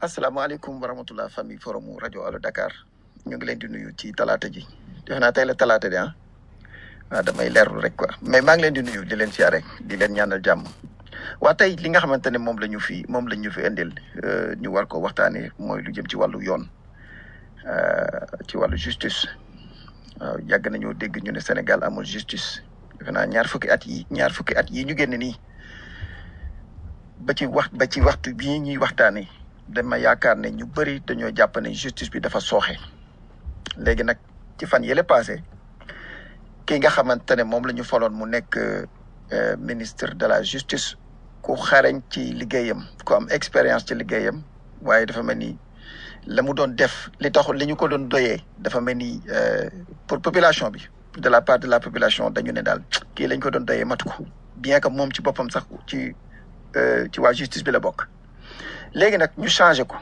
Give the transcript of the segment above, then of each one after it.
asalaamaaleykum wa rahmatulah famille forum rajo Allo Dakar ñu ngi leen di nuyu ci talaata ji defe naa tey la talaata di ah waaw damay leerlu rek quoi mais maa ngi leen di nuyu di leen siyaare di leen ñaanal jàmm waa tey li nga xamante ne moom la ñu fi moom la ñu fi indil euh, ñu war ko waxtaanee mooy lu jëm ci wàllu yoon euh, ci wàllu justice waaw yàgg nañoo dégg ñu ne Sénégal amul justice defe naa ñaar fukki at yi ñaar fukki at yi ñu génn nii ba ci wax ba ci waxtu bii ñuy waxtaanee dama yaakaar ne ñu bëri dañoo jàpp ne justice bi dafa sooxe léegi nag ci fan yële passé ki nga xamante ne moom la ñu faloon mu nekk euh, ministre de la justice ku xarañ ci liggéeyam ku am expérience ci liggéeyam waaye dafa mel ni la mu doon def li taxul li ñu ko doon doyee dafa mel ni euh, pour population bi de la part de la population dañu ne daal kii lañ ko doon doyee matu ko bien que moom ci boppam sax ci euh, ci waa justice bi la bokk léegi nag ñu changé ko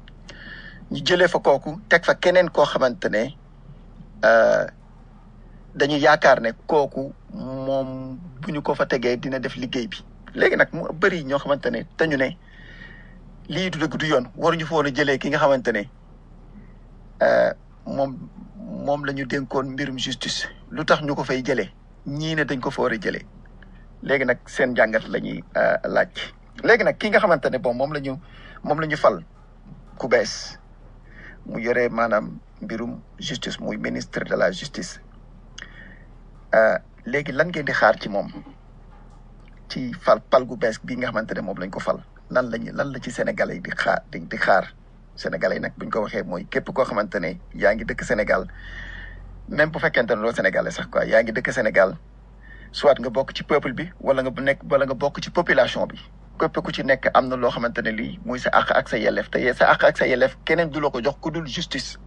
ñu jëlee fa kooku teg fa keneen koo xamante ne euh, dañu yaakaar ne kooku moom bu ñu ko fa tegee dina def liggéey bi léegi nag mu bëri ñoo xamante ne dañu ne lii du dëgg du yoon waruñu fa woon a jëlee ki nga xamante ne euh, moom moom la ñu dénkoon mbirum justice lu tax ñu ko fay jëlee ñii ne dañ ko fa war a jëlee léegi nag seen jàngat la ñuy euh, laaj léegi nag ki nga xamante ne bon moom la ñu moom la ñu fal ku bees mu yore maanaam mbirum justice muy ministre de la justice euh, léegi lan ngeen di xaar ci moom ci fal pal gu bees bii nga xamante ne moom lañ ko fal lan lañu lan la ci sénégalais yi di xaar di di xaar sénégalais yi nag buñ ko waxee mooy képp koo xamante ne yaa ngi dëkk Sénégal même bu fekkente ne doo sénégalais sax quoi yaa ngi dëkk Sénégal soit nga bokk ci peuple bi wala nga nekk wala nga bokk ci population bi képp ku ci nekk am na loo xamante ne lii muy sa àq ak sa yelleef te sa àq ak sa yelleef keneen du la ko jox ku dul justice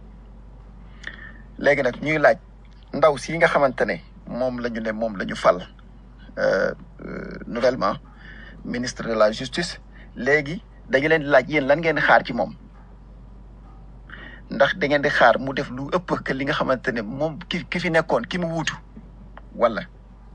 léegi nag ñuy laaj ndaw si nga xamante ne moom la ñu ne moom la ñu fal euh, euh, nouvellement ministre de la justice léegi dañu leen di laaj yéen lan ngeen di xaar ci moom ndax da ngeen di xaar mu def lu ëpp que li nga xamante ne moom ki ki fi nekkoon ki mu wuutu wala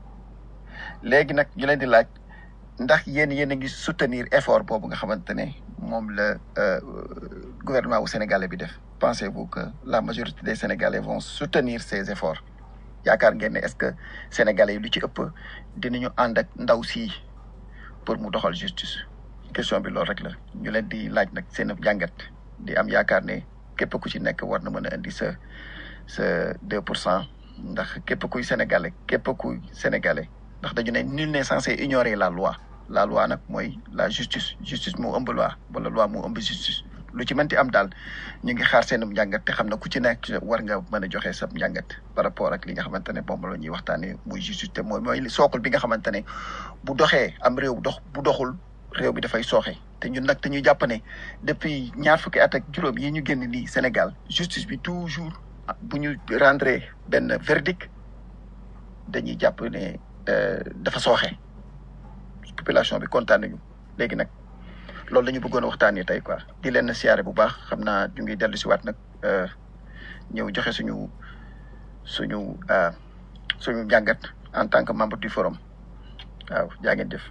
léegi nag ñu leen di laaj ndax yéen yéen a ngi soutenir effort boobu nga xamante ne moom la euh, gouvernement wu sénégalais bi def pensez-vous que la majorité des sénégalais vont soutenir ces efforts yaakaar ngeen ne est-ce que sénégalais yi lu ci ëpp dinañu ànd ak ndaw si pour mu doxal justice question bi loolu rek la ñu leen di laaj nag seen jàngat di am yaakaar ne képp ku ci nekk war na mën a indi sa sa deux pour cent ndax képp kuy sénégalais képp kuy sénégalais ndax dañu ne nul n'est censé ignorer la loi la loi nag mooy la justice justice moo ëmb loi wala loi moo ëmb justice lu ci mënti am daal ñu ngi xaar seenum njàngat te xam na ku ci nekk war nga mën a joxe sa njàngat par rapport ak li nga xamante ne moom la ñuy waxtaanee muy justice te mooy mooy sookul bi nga xamante ne bu doxee am réew dox bu doxul réew bi dafay sooxe te ñun nag dañuy jàpp ne depuis ñaar fukki at ak juróom yi ñu génn nii Sénégal justice bi toujours bu ñu rendre benn verdict dañuy jàpp ne dafa sooxe population bi kontaan nañu léegi nag loolu la ñu bëggoon a waxtaanee tey quoi di leen siyaare bu baax xam naa ñu ngi dellu si waat nag ñëw joxe suñu suñu suñu njàngat en tant que membre du forum waaw jaa ngeen jëf.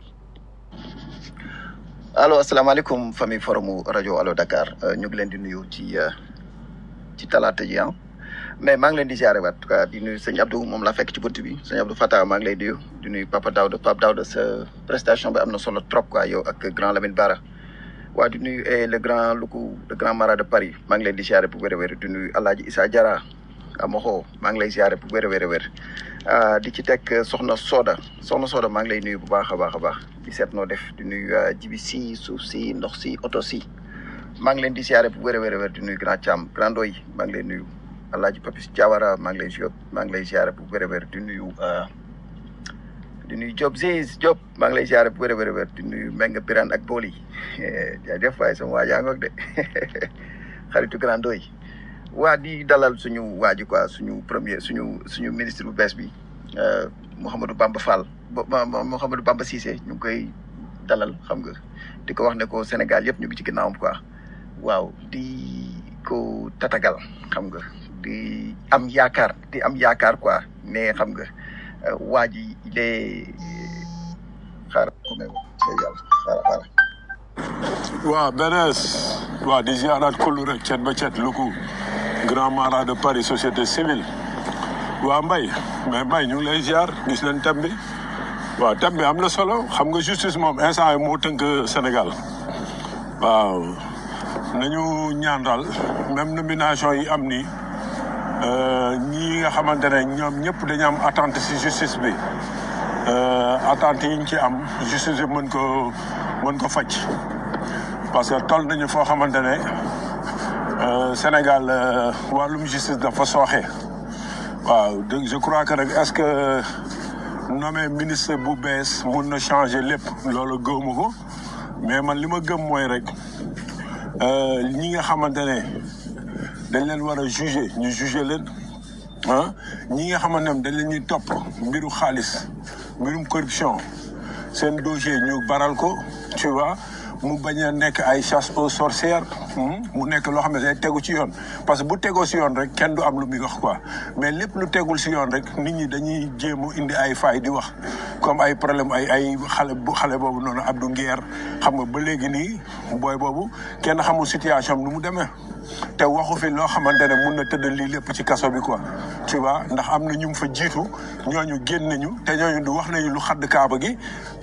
allo asalaamaaleykum famille forumu rajo Allo Dakar ñu ngi leen di nuyu ci ci talaata ji ah mais maa ngi leen di ziare waat di nuyu sëñ Abdou moom laa fekk ci bunt bi sëñ Abdou Fatah maa ngi lay nuyu di nuyu Papa Daouda Papa Daouda sa prestation bi am na solo trop quoi yow ak grand Lamine Bara waa di nuyu le grand Loukou le grand Mara de Paris maa ngi leen di ziare bu wér a wér di nuyu El Hadj Issa Diarra Amoxo maa ngi lay ziare bu wér a wér a wér di ci teg soxna Soda soxna Soda maa ngi lay nuyu bu baax a baax a baax di seet noo def di nuyu jibi si suuf si ndox si oto si maa ngi leen di ziare bu wér a wér a wér di nuyu grand Thiam grand Doy maa ngi lay nuyu. Alaaji Papis Diawara maa ngi lay ziar maa ngi lay ziare bu wér a wér di nuyu di nuyu Diop Ziz Diop maa ngi lay ziare bu wér a wér a wér di nuyu Mbengue Birane ak Boli jaajëf waaye sama waa jaa ngoog de xaritu grand doy waa di dalal suñu waa ji quoi suñu premier suñu suñu ministre bu bees bi Mouhamadou Bamba Fall Mouhamadou Bamba Cissé ñu ngi koy dalal xam nga di ko wax ne ko Sénégal yëpp ñu ngi ci ginnaawam quoi waaw di ko tatagal xam nga. di am yaakaar di am yaakaar quoi mais xam nga waa ji il est xaaral ko may yàlla xaaral xaaral waaw benees waaw di ziaraat kullu rek cet ba cet lu ko grand marat de Paris société civile waaw mbay mais mbay ñu ngi lay ziar gis nañ thème bi waaw thème bi am na solo xam nga justice moom instant yi moo tënk Sénégal waaw nañu ñaan daal même nomination yi am nii euh, ñii nga xamante ne ñoom ñëpp dañu am attente si justice bi euh, attente yi ñu ci am justice bi mën ko mën ko faj parce que toll nañu foo xamante ne euh, Sénégal euh, wàllum justice dafa sooxe waaw donc je crois que nag est-ce que nommé ministre bu bees mun na changer lépp loolu gëwuma ko mais man li ma gëm mooy rek euh, ñi nga xamante ne dañ leen war a juger ñu juger leen ah ñi nga xamante ne dañ leen ñuy topp mbiru xaalis mbirum corruption seen dossier ñu baral ko tu vois mu bañ a nekk ay chasse aux sorcières hmm, mu nekk loo xam ne day tegu ci yoon parce que bu tegoo si yoon rek kenn du am lu muy wax quoi mais lépp lu tegul si yoon rek nit ñi dañuy jéem a indi ay faay di wax comme ay problème ay ay xale bu xale boobu noonu Abdou Nguer xam nga ba léegi nii booy boobu kenn xamul situation am nu mu demee te waxu fi loo xamante ne mun na tëdd lii lépp ci kaso bi quoi tu vois ndax am na ñu mu fa jiitu ñooñu génn nañu te ñooñu du wax nañu lu xadd kaaba gi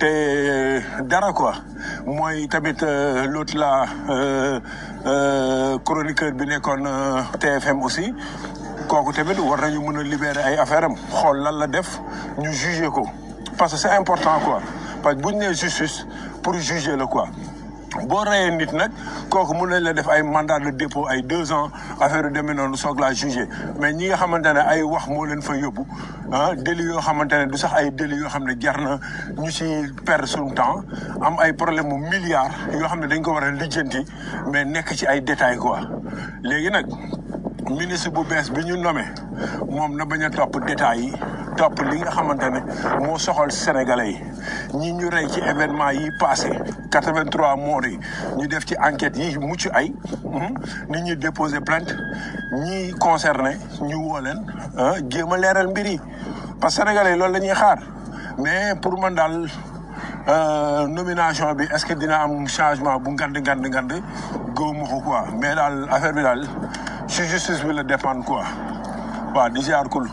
te dara quoi mooy tamit euh, l'autre là euh, euh, chroniqueur bi nekkoon euh, TFM aussi kooku tamit war nañu mën a libérer ay affaire am xool lan la def ñu juger ko parce que c'est important quoi parce que bu ñu nee justice pour juger la quoi boo reyee nit nag kooku mun nañ la def ay mandat de dépôt ay deux ans affaire yu demee noonu soog laa jugé mais ñi nga xamante ne ay wax moo leen fa yóbbu ah délit yoo xamante ne du sax ay délit yoo xam ne jar na ñu ci perdre suñu temps am ay problème mu milliards yoo xam ne dañ ko war a lijjanti mais nekk ci ay détails quoi léegi nag ministre bu bees bi ñu nommé moom na bañ a topp détails yi topp li nga xamante ne moo soxal sénégalais yi ñi ñu rey ci événement yi passé 83 morts yi ñu def ci enquête yi mucc ay nit ñi déposé plainte ñi concerné ñu woo leen ah jéem a leeral mbir yi parce que sénégalais yi loolu la ñuy xaar mais pour man daal euh, nomination bi est-ce que dina am changement bu ngand ngand ngand gëwuma ko quoi mais daal affaire bi daal ci justice bi la dépendre quoi waaw di ziar kul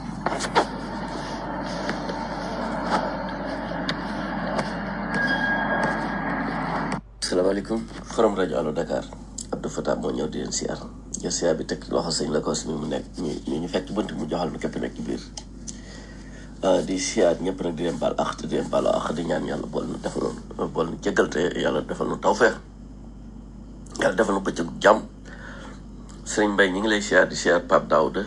salaamaaleykum forum rajo Allo Dakar Abdou Fatah moo ñëw di leen siyaar jël siyaar bi teg loxo sëñ Lakos mi mu nekk ñu ñu fekk ci bunt mu joxal nu képp nekk ci biir di siyaar ñëpp nag di leen baal ak te di leen baal ak di ñaan yàlla bool nu defal nu bool nu jéggal te yàlla defal nu tawfeex yàlla defal nu bëccëg jàmm sëriñ Mbaye ñu ngi lay siyaar di siyaar Pape Daouda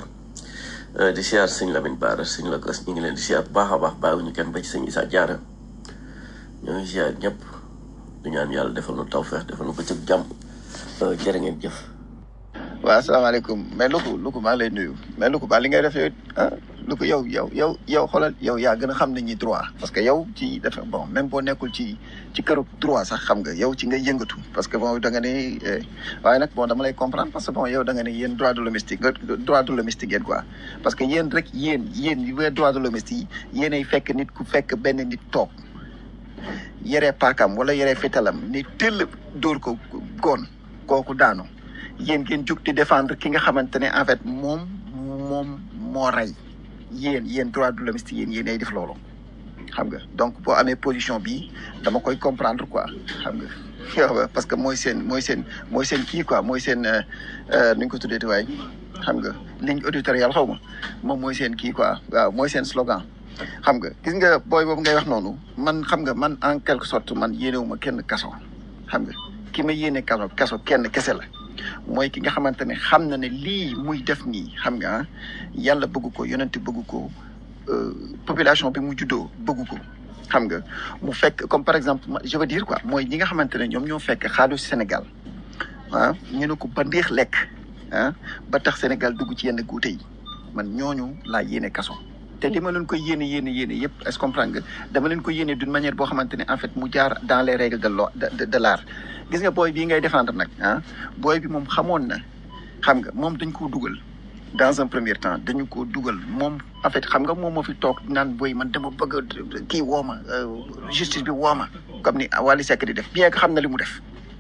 di siyaar sëñ Lamine Bara sëñ Lakos ñu ngi leen di siyaar bu baax a baax bàyyiwuñu kenn ba ci sëñ Issa Diarra ñoo ngi siyaar ñëpp di ñaan yàlla defal nu tawfeex defal nu bëccëg jàmm jërë ngeen jëf waaw asalaamaaleykum mais Louga Louga maa ngi lay nuyu mais Louga ba li ngay def yow ah Louga yow yow yow yow xoolal yow yaa gën a xam nañu droit parce que yow ci dafa bon même boo nekkul ci ci këru droit sax xam nga yow ci ngay yëngatu parce que bon da nga ne eh, waaye nag bon dama lay comprendre parce que bon yow da nga ne yéen droit de l'hommiste nga droit de l'hommiste ngeen quoi parce que yéen rek yéen yéen yi wee droit de l'hommiste yi yéenay fekk nit ku fekk benn nit toog yere paakam wala yere fitalam ni tëll dóor ko goon kooku daanu yéen ngeen jug di défendre ki nga xamante ne en fait moom moom moo rey yéen yéen droit de l'hommiste yéen yéen ay def loolu xam nga donc boo amee position bi dama koy comprendre quoi xam nga yow parce que mooy seen mooy seen mooy seen kii quoi mooy seen nu ñu ko tuddee waay xam nga ligne éditoriale xaw ma moom mooy seen kii quoi waaw mooy seen slogan xam nga gis nga booy boobu ngay wax noonu man xam nga man en quelque sorte man yéenewuma kenn kaso xam nga ki ma yéene kaso kaso kenn kese la mooy ki nga xamante ne xam na ne lii muy def nii xam nga ah yàlla bëgg ko yonent bëgg ko euh, population bi mu juddoo bëgg ko xam nga mu fekk comme par exemple ma- je veux dire quoi mooy ñi nga xamante ne ñoom ñoo fekk xaalis Sénégal ah ñu ne ko ba ndeex lekk ah ba tax Sénégal dugg ci yenn guute yi man ñooñu laa yéene kaso te li ma leen koy yéene yéene yéene yëpp est-ce que comprendre nga dama leen ko yéene d'une manière boo xamante ne en fait mu jaar dans les règles de lo de de, de l'art gis nga booy bii ngay défendre nag ah booy bi moom xamoon na xam nga moom dañ koo dugal dans un premier temps dañu ko dugal moom en fait xam nga moom moo fi toog naan booy man dama bëgg a kii wooma justice bi wooma comme ni Wally Seck di def bien que xam na li mu def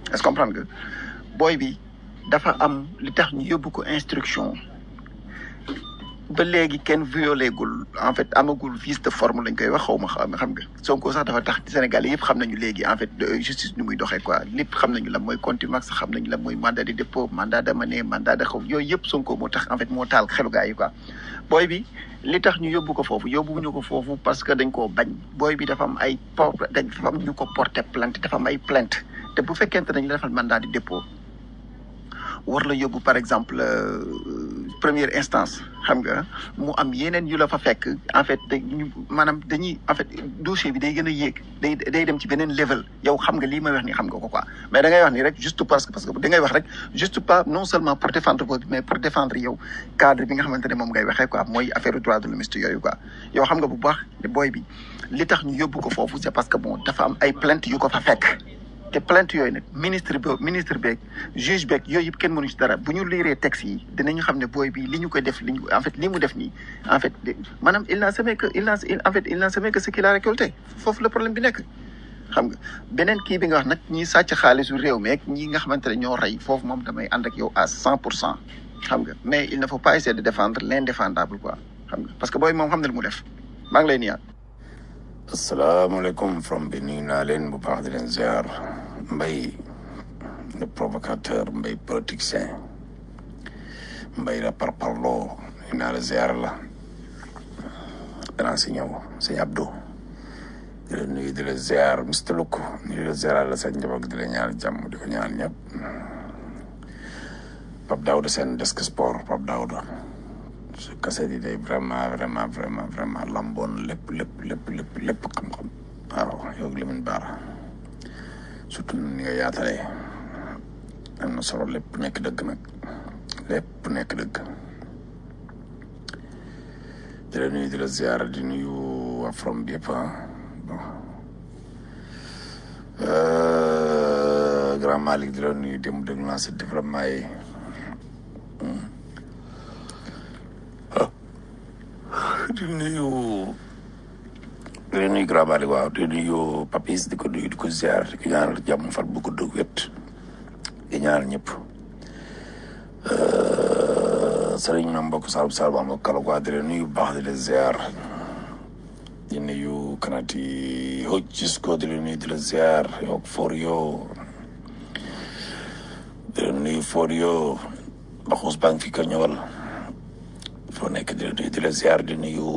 est-ce que comprendre nga booy bi dafa am li tax ñu yóbbu ko instruction ba léegi kenn violé gul en fait amagul vice de forme lañ koy wax xaw ma xam xam nga Sonko sax dafa tax Sénégal yëpp xam nañu léegi en fait de justice nu muy doxee quoi lépp xam nañu la mooy contumace xam nañu la mooy mandat de dépôt mandat d'amener mandat de xaw yooyu yëpp Sonko moo tax en fait moo taal xelu gaa yi quoi booy bi li tax ñu yóbbu ko foofu yóbbuwuñu ko foofu parce que dañ koo bañ booy bi dafa am ay por dañ dafa am ñu ko porté plainte dafa am ay plainte te bu fekkente dañ la defal mandat de dépôt war la yóbbu par exemple euh, première instance xam nga mu am yeneen yu la fa fekk en fait dañu maanaam dañuy en fait dossier bi day gën a yéeg day day dem ci beneen level yow xam nga lii may wax ni xam nga ko quoi mais da ngay wax ni rek juste parce que parce que da ngay wax rek juste pas non seulement pour défendre ko mais pour défendre yow cadre bi nga xamante ne moom ngay waxee quoi mooy affaire droit de l'homme yooyu quoi yow xam nga bu baax ne booy bi li tax ñu yóbbu ko foofu c'est parce que bon dafa am ay plainte yu ko fa fekk te plainte yooyu nag ministre bi ministre beeg juge beeg yooyu yëpp kenn mënu ci dara bu ñu liiree texte yi dinañu xam ne booy bi li ñu koy def li ñu en fait li mu def nii en fait maanaam il n'a semé que il n'a en fait il n'a semé que ce qu'il a récolté foofu le problème bi nekk xam nga beneen kii bi nga wax nag ñi sàcc xaalisu réew meeg ñi nga xamante ne ñoo rey foofu moom damay ànd ak yow à cent pour cent xam nga mais il ne faut pas essayer de défendre l'indéfendable quoi xam nga parce que booy moom xam na lu mu def maa ngi lay nuyaat asalaamaaleykum from bi nuyu naa leen bu baax di leen ziar mbay le provocateur mbay politicien mbay la parparloo nuyu naa la ziar la danaa si ñëw sëñ Abdou di la nuyu di la ziar Mr Luk nuyu di la ziar la sa njaboot di la ñaan jàmm di ko ñaan ñëpp Pape Daouda seen desk sport Pape Daouda su kaset yi day vraiment vraiment vraiment vraiment lamboon lépp lépp lépp lépp lépp xam-xam waaw yow Lamine Bara surtout ni nga yaatalee am na solo lépp nekk dëgg nag lépp nekk dëgg di la nuyu di la ziar di nuyu waa from bi yëpp bon grand Malick di la nuyu démb déglu naa si développement yi di nuyu di la nuyu grand Malick waaw di nuyu Papis di ko nuyu di ko ziar di ko ñaanal jàmm fat bu gudd wét di ñaanal ñëpp sëriñ na mbokk Saalum Saalum am kala quoi di la nuyu baax di la ziar di nuyu kanati hoj Cisco di la nuyu di la ziar yow for yo di la nuyu for yo baxus baa ngi fi ko ñëwal foo nekk di la nuyu di la ziar di nuyu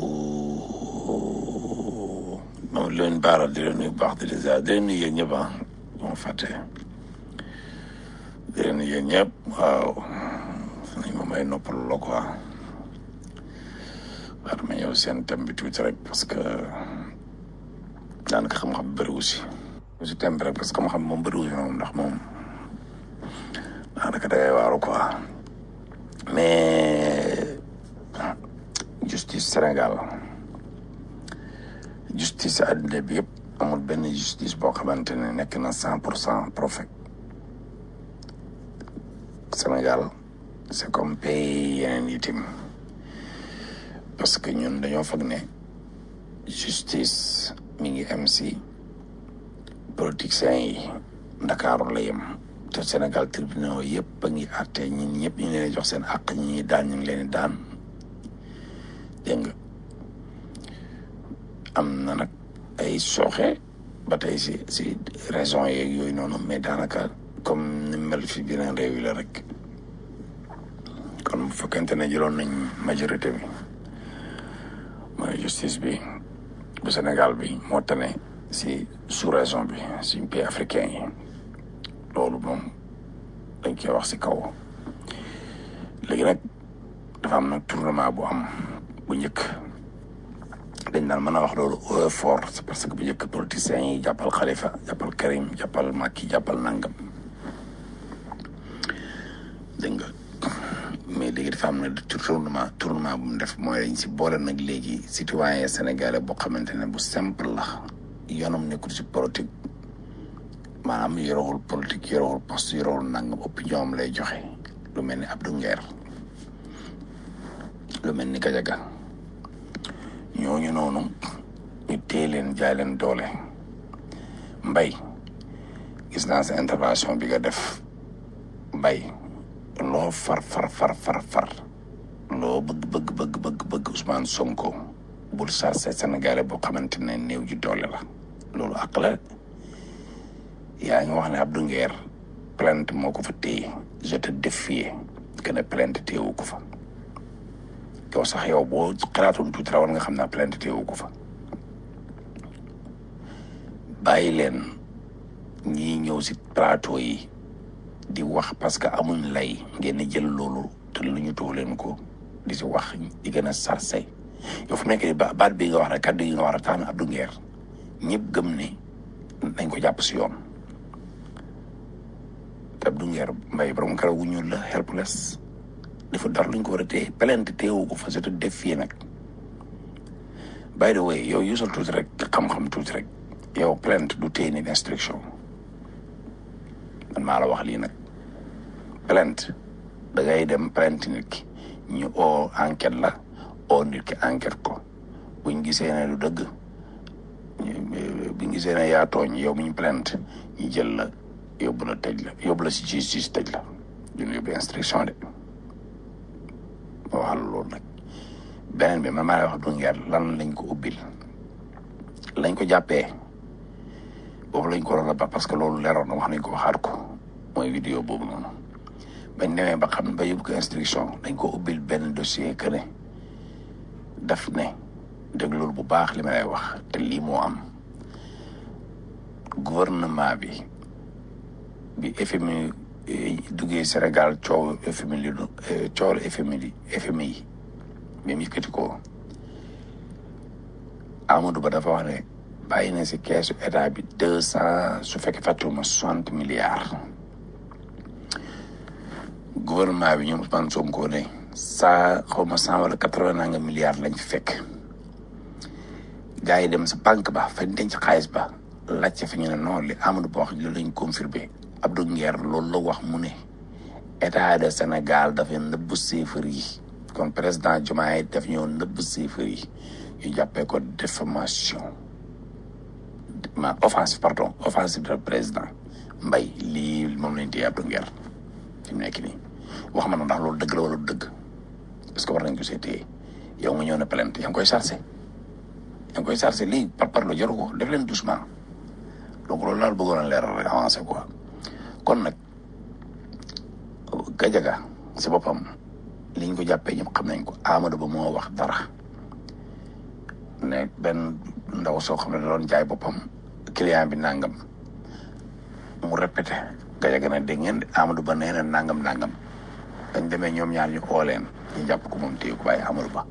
moom leen baara di la nuyu baax di la ziar di la nuyu yéen ñëpp ah bu ma fàtte di la nuyu yéen ñëpp waaw nañ ma may noppal la quoi waaw dama ñëw seen thème bi tuuti rek parce que daanaka xam-xam bëriwu si si thème bi rek parce que xam-xam moom bëriwu si moom ndax moom daanaka dangay waaru quoi mais justice Sénégal justice àddina bi yëpp amul benn justice boo xamante ne nekk na cent pour cent parfait Sénégal c'est comme pays yeneen itim parce que ñun dañoo foog ne justice mi ngi am si politiciens yi Ndakaaru la yem te Sénégal tribunaux yëpp a ngi àtte ñun ñëpp ñu leen jox seen àq ñi ñuy daan ñu ngi leen di daan dégg nga am na nag ay sooxe ba tey si si raison yeeg yooyu noonu mais daanaka comme ni mel fi beneen réew yi la rek kon bu fekkente ne jëloon nañ majorité bi mooy justice bi bu Sénégal bi moo tane si sous raison bi suñ pays africain yi loolu moom dañ koy wax si kaw léegi nag dafa am nag tournement bu am bu njëkk dañ naan mën a wax loolu au fort c'est parce que bu njëkk politiciens yi jàppal Khalifa jàppal Karim jàppal Macky jàppal Nangam dégg nga mais léegi dafa am na tournement tournement bu mu def mooy dañ si boole nag léegi citoyen sénégalais boo xamante ne bu simple la yoonam nekkul si politique maanaam yorowul politique yorowul poste yorowul nangam opinion am lay joxe lu mel ni Abdou Nguer lu mel ni Gajaga ñooñu noonu ñu téye leen jaay leen doole mbay gis naa sa intervention bi nga def mbay loo far far far far far loo bëgg bëgg bëgg bëgg bëgg Ousmane Sonko bul sarse Sénégalais boo xamante ne néew ji doole la loolu àq la yaa ngi wax ne Abdou Nguer plainte moo ko fa téye je te défie que ne plainte téyewu ko fa yow sax yow boo xalaatoon tuuti war nga xam ne plainte téyewu ko fa bàyyi leen ñii ñëw si plateau yi di wax parce que amuñ lay ngeen jël loolu te lu ñu too leen ko di si wax di gën a sarse yow fu nekk ba baat bi nga wax rek kàddu yi nga war a tax na Abdou Nguer ñëpp gëm ne nañ ko jàpp si yoon te Abdou Nguer mbay borom karaw gu ñuul la helpless dafa dara luñ ko war a téye plainte téyewu ko fa surtout def fii nag by the way yow yusal tuuti rek xam-xam tuuti rek yow plainte du téye nit instruction man maa la wax lii nag plainte da ngay dem plainte nit ki ñu oo enquête la oo nit ki enquête ko buñ gisee ne du dëgg buñ gisee ne yaa tooñ yow mi ñu plainte ñu jël la yóbbu la tëj la yóbbu la si justice tëj la duñu yóbbu instruction de ma waxal loolu nag beneen bi man maa lay wax du ngeer lan lañ ko ubbil lañ ko jàppee boobu lañ ko waroon a ba parce que loolu leeroon na wax nañ ko waxaat ko mooy vidéo boobu noonu bañ demee ba xam ba yóbbu ko instruction dañ ko ubbil benn dossier que ne daf ne dégg loolu bu baax li ma lay wax te lii moo am gouvernement bi bi FMI duggee Sénégal coow FMI li coow la FMI li FMI yi bi mu yëkkati ko Amadou Ba dafa wax ne bàyyi na si keesu état bi deux cent su fekkee fàttewuma soixante milliards gouvernement bi ñoom Ousmane Sonko ne saa xaw ma cent wala quatre-vingt nanga milliards lañ fi fekk gars yi dem sa banque ba fañ denc xaalis ba laajte fa ñu ne non li Amadou Ba wax li lañ confirmé Abdou Nguer loolu la wax mu ne état de Sénégal dafa nëbb chiffres yi kon président Diomaye daf ñëw nëbb chiffres yi ñu jàppee ko diffamation ma offensive pardon offensive de président mbay lii moom lañ téye Abdou Nguer fi mu nekk nii wax ma na ndax loolu dëgg la wala du dëgg est-ce que war nañ ko see téye yow nga ñëw na plainte yaa ngi koy chargé yaa ngi koy chargé lii par par la jaru ko def leen doucement donc loolu laal bëggoon a leeral rek avancé quoi kon nag Gajaga si boppam liñ ko jàppee ñëpp xam nañ ko Amadou Ba moo wax dara ne benn ndaw soo xam ne da doon jaay boppam client bi nangam mu répété Gajaga ne dégg ngeen Amadou Ba nee na nangam nangam dañ demee ñoom ñaar ñu oo leen ñu jàpp ko moom téye ko bàyyi Amadou Ba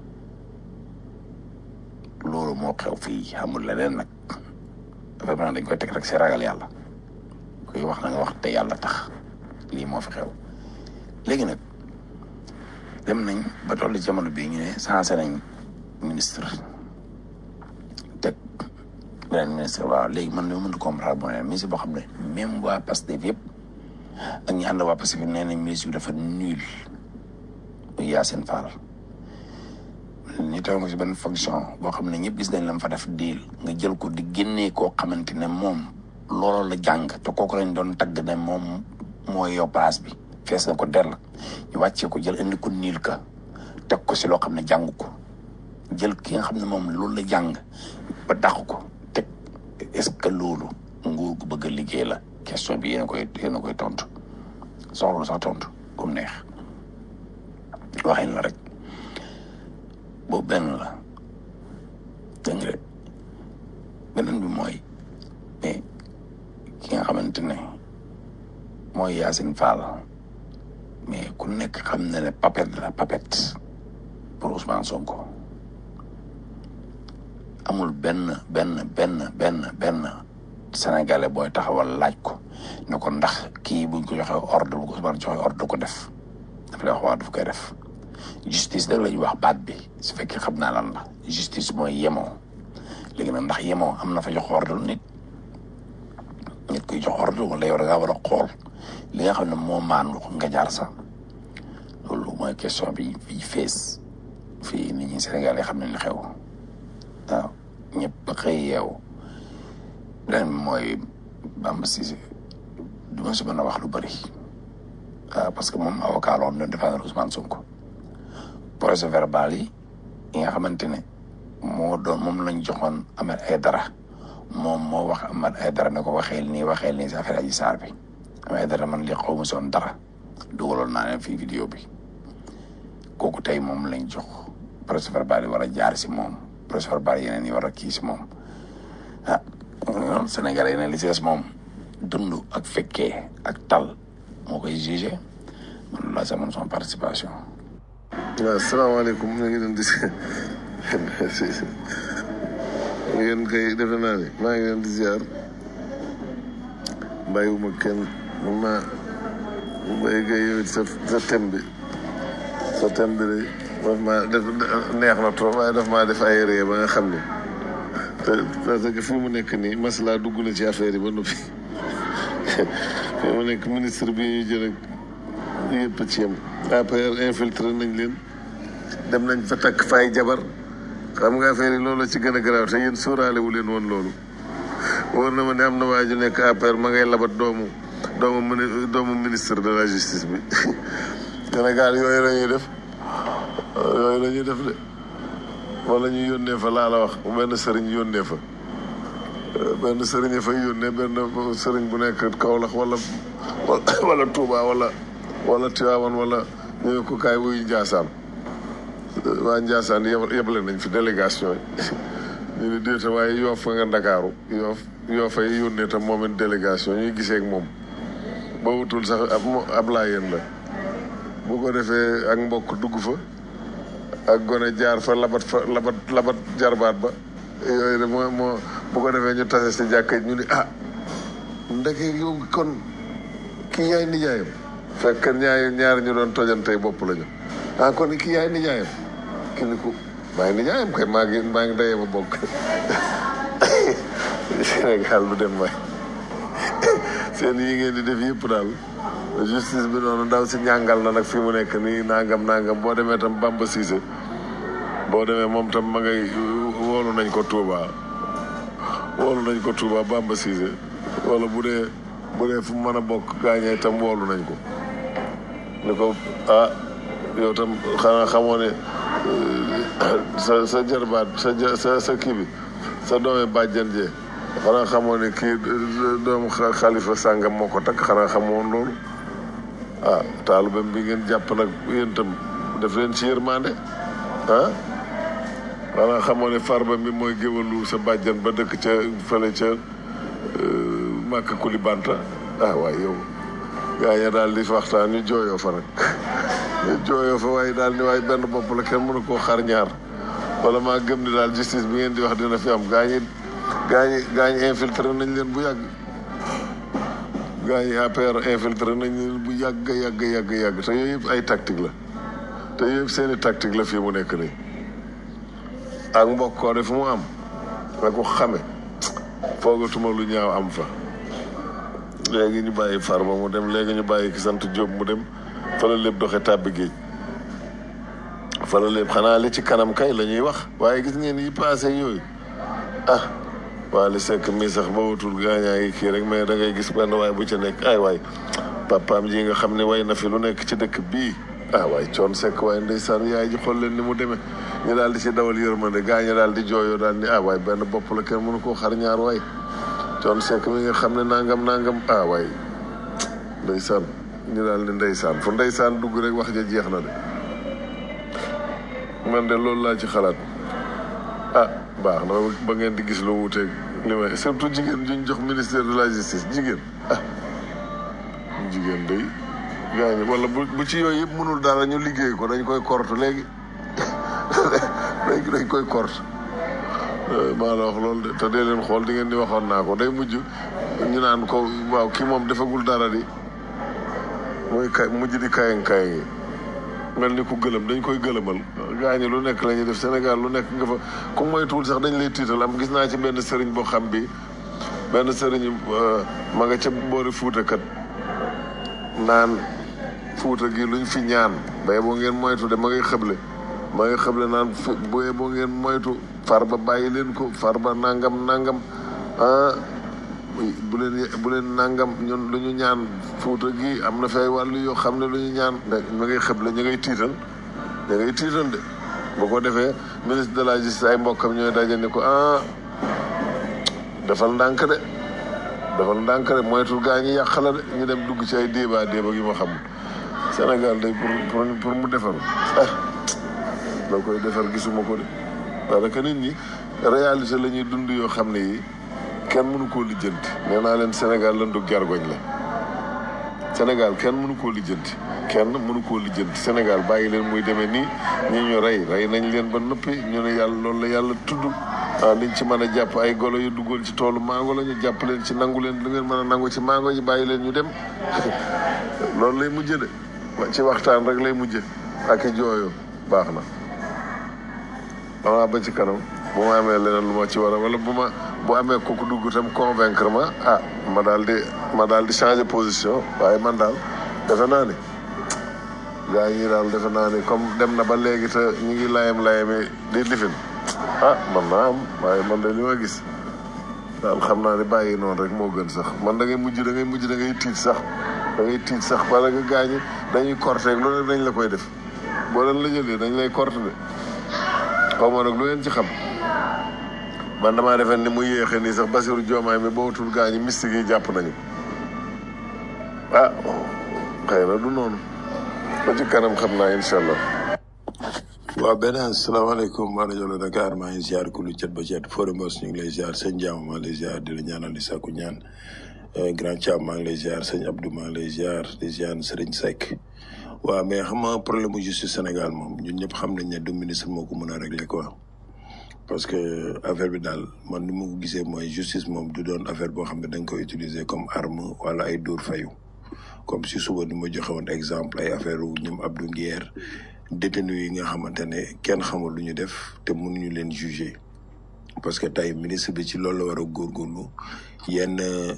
loolu moo xew fii xamul leneen nag vraiment dañ koy teg rek si ragal yàlla kuy wax na nga wax te yàlla tax lii moo fi xew léegi nag dem nañ ba tollu jamono bii ñu ne sensé nañ ministre teg beneen ministre waaw léegi man li ma mën a comprendre mooy ministre boo xam ne même waa Pastef yëpp ak ñi ànd waa Pastef nee nañ ministre bi dafa nul muy Yacine Fall ñu teew nga si benn fonction boo xam ne ñëpp gis nañ la fa def diil nga jël ko di génnee koo xamante ne moom loolu la jàng te kooku lañ doon tagg ne moom mooy yow place bi fees na ko dell ñu wàccee ko jël indi ko niil ka teg ko si loo xam ne jàng ko jël ki nga xam ne moom loolu la jàng ba dàq ko teg est-ce que loolu nguur gu bëgg a liggéey la question bi yéen a koy yéen a koy tontu soxla sax tontu comme neex waxin la rek boobu benn la dégg nga beneen bi mooy mais ki nga xamante ne mooy Yacine Fall mais ku nekk xam na ne papet la papet pour Ousmane Sonko amul benn benn benn benn benn sénégalais booy taxawal laaj ko ne ko ndax kii buñ ko joxee ordre bu ko Ousmane joxe ordre ko def daf lay wax waa daf koy def justice da la ñuy wax baat bi su fekkee xam naa lan la justice mooy yemoo léegi nag ndax yemoo am na fa jox ordre nit nit kuy jox ordre wala yow da ngaa war a xool li nga xam ne moo maandu nga jaar sax loolu mooy question bi fii fees fii nit ñi Sénégal yi xam ne li xew waaw ñëpp xëy yeewu beneen bi mooy Bamba Cissé du ma si mën a wax lu bëri ah parce que moom avocat la woon doon défendre Ousmane Sonko procès verbal yi yi nga xamante ne moo doon moom lañ joxoon Ahmed Aïdara moom moo wax Ahmed Aïdara ne ko waxeel nii waxeel nii si affaire Adji Sarr bi Ahmed Aïdara man li xaw ma soon dara dugaloon naa leen fii vidéo bi kooku tey moom lañ jox procès verbal yi war a jaar si moom procès verbal yeneen yi war a kii si moom ah noonu Sénégal yeneen li si des moom dund ak fekkee ak tal moo koy jugé man loolu laa sama son participation waaw salaamaaleykum ñu ngi leen di ngeen koy defe naa ne maa ngi leen di ziar bàyyiwuma kenn ma bay kay yow it sa sa thème bi sa thème bi de daf maa def neex na trop waaye daf maa def ay ree ba nga xam ne te parce que fi mu nekk nii masla dugg na ci affaire yi ba noppi fi mu nekk ministre bi ñu jël ak yëpp ci yem APR infiltré nañ leen dem nañ fa takk fay jabar xam nga affaire yi loolu ci gën a garaaw te yéen sóoraale wu leen woon loolu wóor na ma ne am na waa ju nekk APR ma ngay labat doomu doomu mini doomu ministre de la justice bi Sénégal yooyu la ñuy def yooyu la ñuy def de wala ñu yónnee fa laa la wax benn sëriñ yónnee fa benn sëriñ fa yónnee benn sëriñ bu nekk Kaolack wala wala Touba wala wala Tivaouane wala ñu ne ko kaay wuyu Ndiassane waa Ndiassane yebale nañ fi délégation yi ñu ne déeta waaye yoof fa nga Ndakaaru yoof yoof ay yónnee tam moom it délégation ñuy gisee ak moom ba wutul sax ab ab laayeen la bu ko defee ak mbokk dugg fa ak gone jaar fa labat fa labat labat jarbaat ba yooyu de moo moo bu ko defee ñu tase si jàkka ñu ni ah ndeke yow kon kii yaay nijaayam fekk ñaari ñaari ñu doon tojantey bopp la ñu ah kon kii yaay nijaayam ki ni ko maa ngi nijaayam kay maa ngi maa ngi dayee ma bokk Sénégal du dem waay seen yi ngeen di def yëpp daal justice bi noonu ndaw si ñàngal na nag fi mu nekk nii nangam nangam boo demee tam Bamba Cissé boo demee moom tam ma ngay woolu nañ ko Touba woolu nañ ko Touba Bamba Cissé wala bu dee bu dee fu mu mën a bokk gaañee tam woolu nañ ko ni ko ah yow tam xanaa xamoo ne sa sa jarbaat sa sa sa kii bi sa doomi bàjjan jee xanaa xamoo ne kii doomu xalifa sàngam moo ko takk xanaa xamoon loolu ah taalubam bi ngeen jàpp nag yéen tam def leen ci yërmande ah xanaa xamoo ne farba mi mooy géwalu sa bàjjan ba dëkk ca fële ca màkk kuli banta ah waaye yow gaa ya daal di waxtaan ñu jooyoo fa nag ñu jooyoo fa waaye daal ni waaye benn bopp la kenn mënu koo xar ñaar wala maa gëm ni daal justice bi ngeen di wax dina fi am gaa ñi gaa ñi gaa ñi infiltré nañ leen bu yàgg gaa ñi APR infiltré nañ leen bu yàgg yàgg yàgg yàgg te yooyu yëpp ay tactique la te yooyu yëpp seeni tactique la fii mu nekk nii ak mbokkoo de fu mu am nga ko xame foogatuma lu ñaaw am fa léegi ñu bàyyi Farba mu dem léegi ñu bàyyi ki sant Diop mu dem fa la lépp doxe tàbbi géej fa la lépp xanaa li ci kanam kay la ñuy wax waaye gis ngeen yi passé yooyu ah waa li sekk mii sax ba wutul gaañaa ngi kii rek mais da ngay gis benn waay bu ca nekk ay waay papaam ji nga xam ne way na fi lu nekk ci dëkk bii ah waay coon sekk waaye ndeysaan yaay ji xool leen ni mu demee ñu daal di ci dawal yërmande gaaña daal di jooyoo daal ni ah waay benn bopp la kenn mënu koo xar ñaar waay coon sekk mi nga xam ne nangam nangam ah waay ndeysaan ñu daal ni ndeysaan fu ndeysaan dugg rek wax ja jeex na de man de loolu laa ci xalaat ah baax na ba ngeen di gis lu wuuteeg li may surtout jigéen juñ jox ministère de la justice jigéen ah jigéen day gaañu wala bu bu ci yooyu yëpp mënul dara ñu liggéey ko dañ koy korte léegi léegi dañ koy korte maa la wax loolu de te dee leen xool di ngeen di waxoon naa ko day mujj ñu naan ko waaw kii moom defagul dara di mooy kay mujj di kayang kayang yi mel ni ku gëlëm dañ koy gëlëmal gaañu lu nekk la ñuy def Sénégal lu nekk nga fa ku moytuwul sax dañ lay tiital am gis naa ci benn sëriñ boo xam bi benn sëriñ ma nga ca boori Fuuta kat naan Fuuta gi luñ fi ñaan bay boo ngeen moytu de ma ngay xëble ma ngay xëble naan bu boo ngeen moytu Farba bàyyi leen ko Farba nangam nangam ah bu leen bu leen nangam ñun lu ñu ñaan fuuta gi am na fay wàllu yoo xam ne lu ñu ñaan da ñu ngay xëb la ñu ngay tiital ñu ngay tiital de bu ko defee ministre de la justice ay mbokkam ñooy daje ni ko ah defal ndànk de defal ndànk de moytul gaa ñi yàq la de ñu dem dugg ci ay débat débat gi ma xamul Sénégal day pour pour pour mu defar ah la koy defar gisuma ko de parce que nit ñi réalité la ñuy dund yoo xam ne yi kenn mënu koo lijjanti nee naa leen Sénégal lan du gergoñ la Sénégal kenn mënu koo lijjanti kenn mënu koo lijjanti Sénégal bàyyi leen muy demee nii ñi ñu rey rey nañ leen ba noppi ñu ne yàlla loolu la yàlla tudd ah liñ ci mën a jàpp ay golo yu duggoon ci toolu mango la ñu jàpp leen ci nangu leen lu ngeen mën a nangu ci mango yi bàyyi leen ñu dem loolu lay mujjë de ci waxtaan rek lay mujjë ak i jooyoo baax na xanaa ba ci kanam bu ma amee leneen lu ma ci war a wala bu ma bu amee kooku dugg tam convaincre ma ah ma daal di ma daal di changer position waaye man daal defe naa ni gaa yi daal defe naa ni comme dem na ba léegi te ñu ngi layam layami di lifin ah man naa am waaye man de li ma gis daal xam naa ni bàyyi noonu rek moo gën sax man da ngay mujj da ngay mujj da ngay tiit sax da ngay tiit sax parce que gaa ñi dañuy corté lu ne dañ la koy def boo leen la jëlee dañ lay corté de xaw ma nag lu ngeen ci xam man damaa defe ni mu yéexee nii sax Basiru Joomaay mi bootul gaa ñi mystique yi jàpp nañu ah xëy na du noonu ba ci kanam xam naa incha allah. waaw beneen salaamaaleykum waa rajo la Dakar maa ngi ziar ku lu cet ba cet Fodé Mbos ñu ngi lay ziar sëñ Jaam maa ngi lay ziar di la ñaanal di sàkku ñaan grand Thiam maa ngi lay ziar sëñ Abdou maa ngi lay ziar di ziar Serigne Seck waaw mais xam nga problème mu justice Sénégal moom ñun ñëpp xam nañ ne du ministre moo ko mën a régler quoi parce que affaire bi daal man ni ma ko gisee mooy justice moom du doon affaire boo xam ne dañ ko utiliser comme arme wala ay dóor fayu comme si suba ni ma joxe woon exemple ay affaire wu ñoom Abdou Nguer détenu yi nga xamante ne kenn xamul lu ñu def te mënuñu leen juger parce que tey ministre bi ci loolu la war a góorgóorlu yenn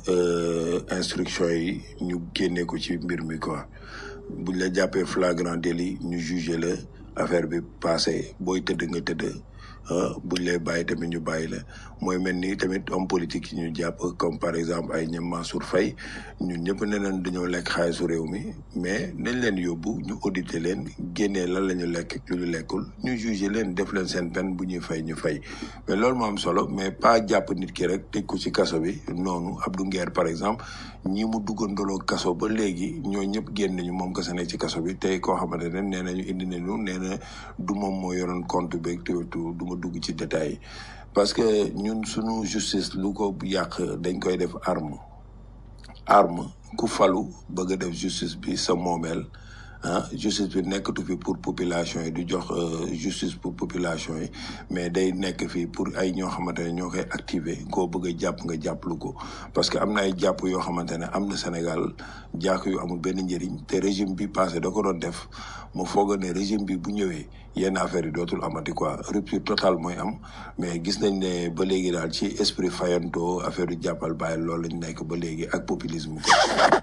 instruction yi ñu génnee ko ci mbir mi quoi buñ la jàppee flagrant délit ñu juger la affaire bi passé booy tëdd nga tëdd buñ lay bàyyi tamit ñu bàyyi la mooy mel ni tamit homme politique yi ñu jàpp comme par exemple ay ñoom Mansour Faye ñun ñëpp ne leen dañoo lekk xaalisu réew mi mais nañ leen yóbbu ñu auditer leen génnee lan la ñu lekk lu ñu lekkul ñu juger leen def leen seen peine bu ñuy fay ñu fay mais loolu moo am solo mais pas jàpp nit ki rek tëj ko ci kaso bi noonu Abdou Nguer par exemple ñi mu duggandoloo kaso ba léegi ñoo ñëpp génn nañu moom kese nekk ci kaso bi tey koo xamante ne nee nañu indi nañu nee na du moom moo yoroon compte beeg du ma dugg ci détail parce que ñun suñu justice lu ko yàq dañ koy def arme arme ku falu bëgg a def justice bi sa moomeel ah justice bi nekkatu fi pour population yi du jox justice pour population yi mais day nekk fii pour ay ñoo xamante ne ñoo koy activer koo bëgg a jàpp nga jàppalu ko parce que am na ay jàpp yoo xamante ne am na Sénégal jàkk yu amul benn njëriñ te régime bi passé da ko doon def mu foog ne régime bi bu ñëwee yenn affaire yi dootul amati quoi rupture totale mooy am mais gis nañ ne ba léegi daal ci esprit fayanto affaire yu jàppal bàyyi loolu lañ nekk ba léegi ak populisme ko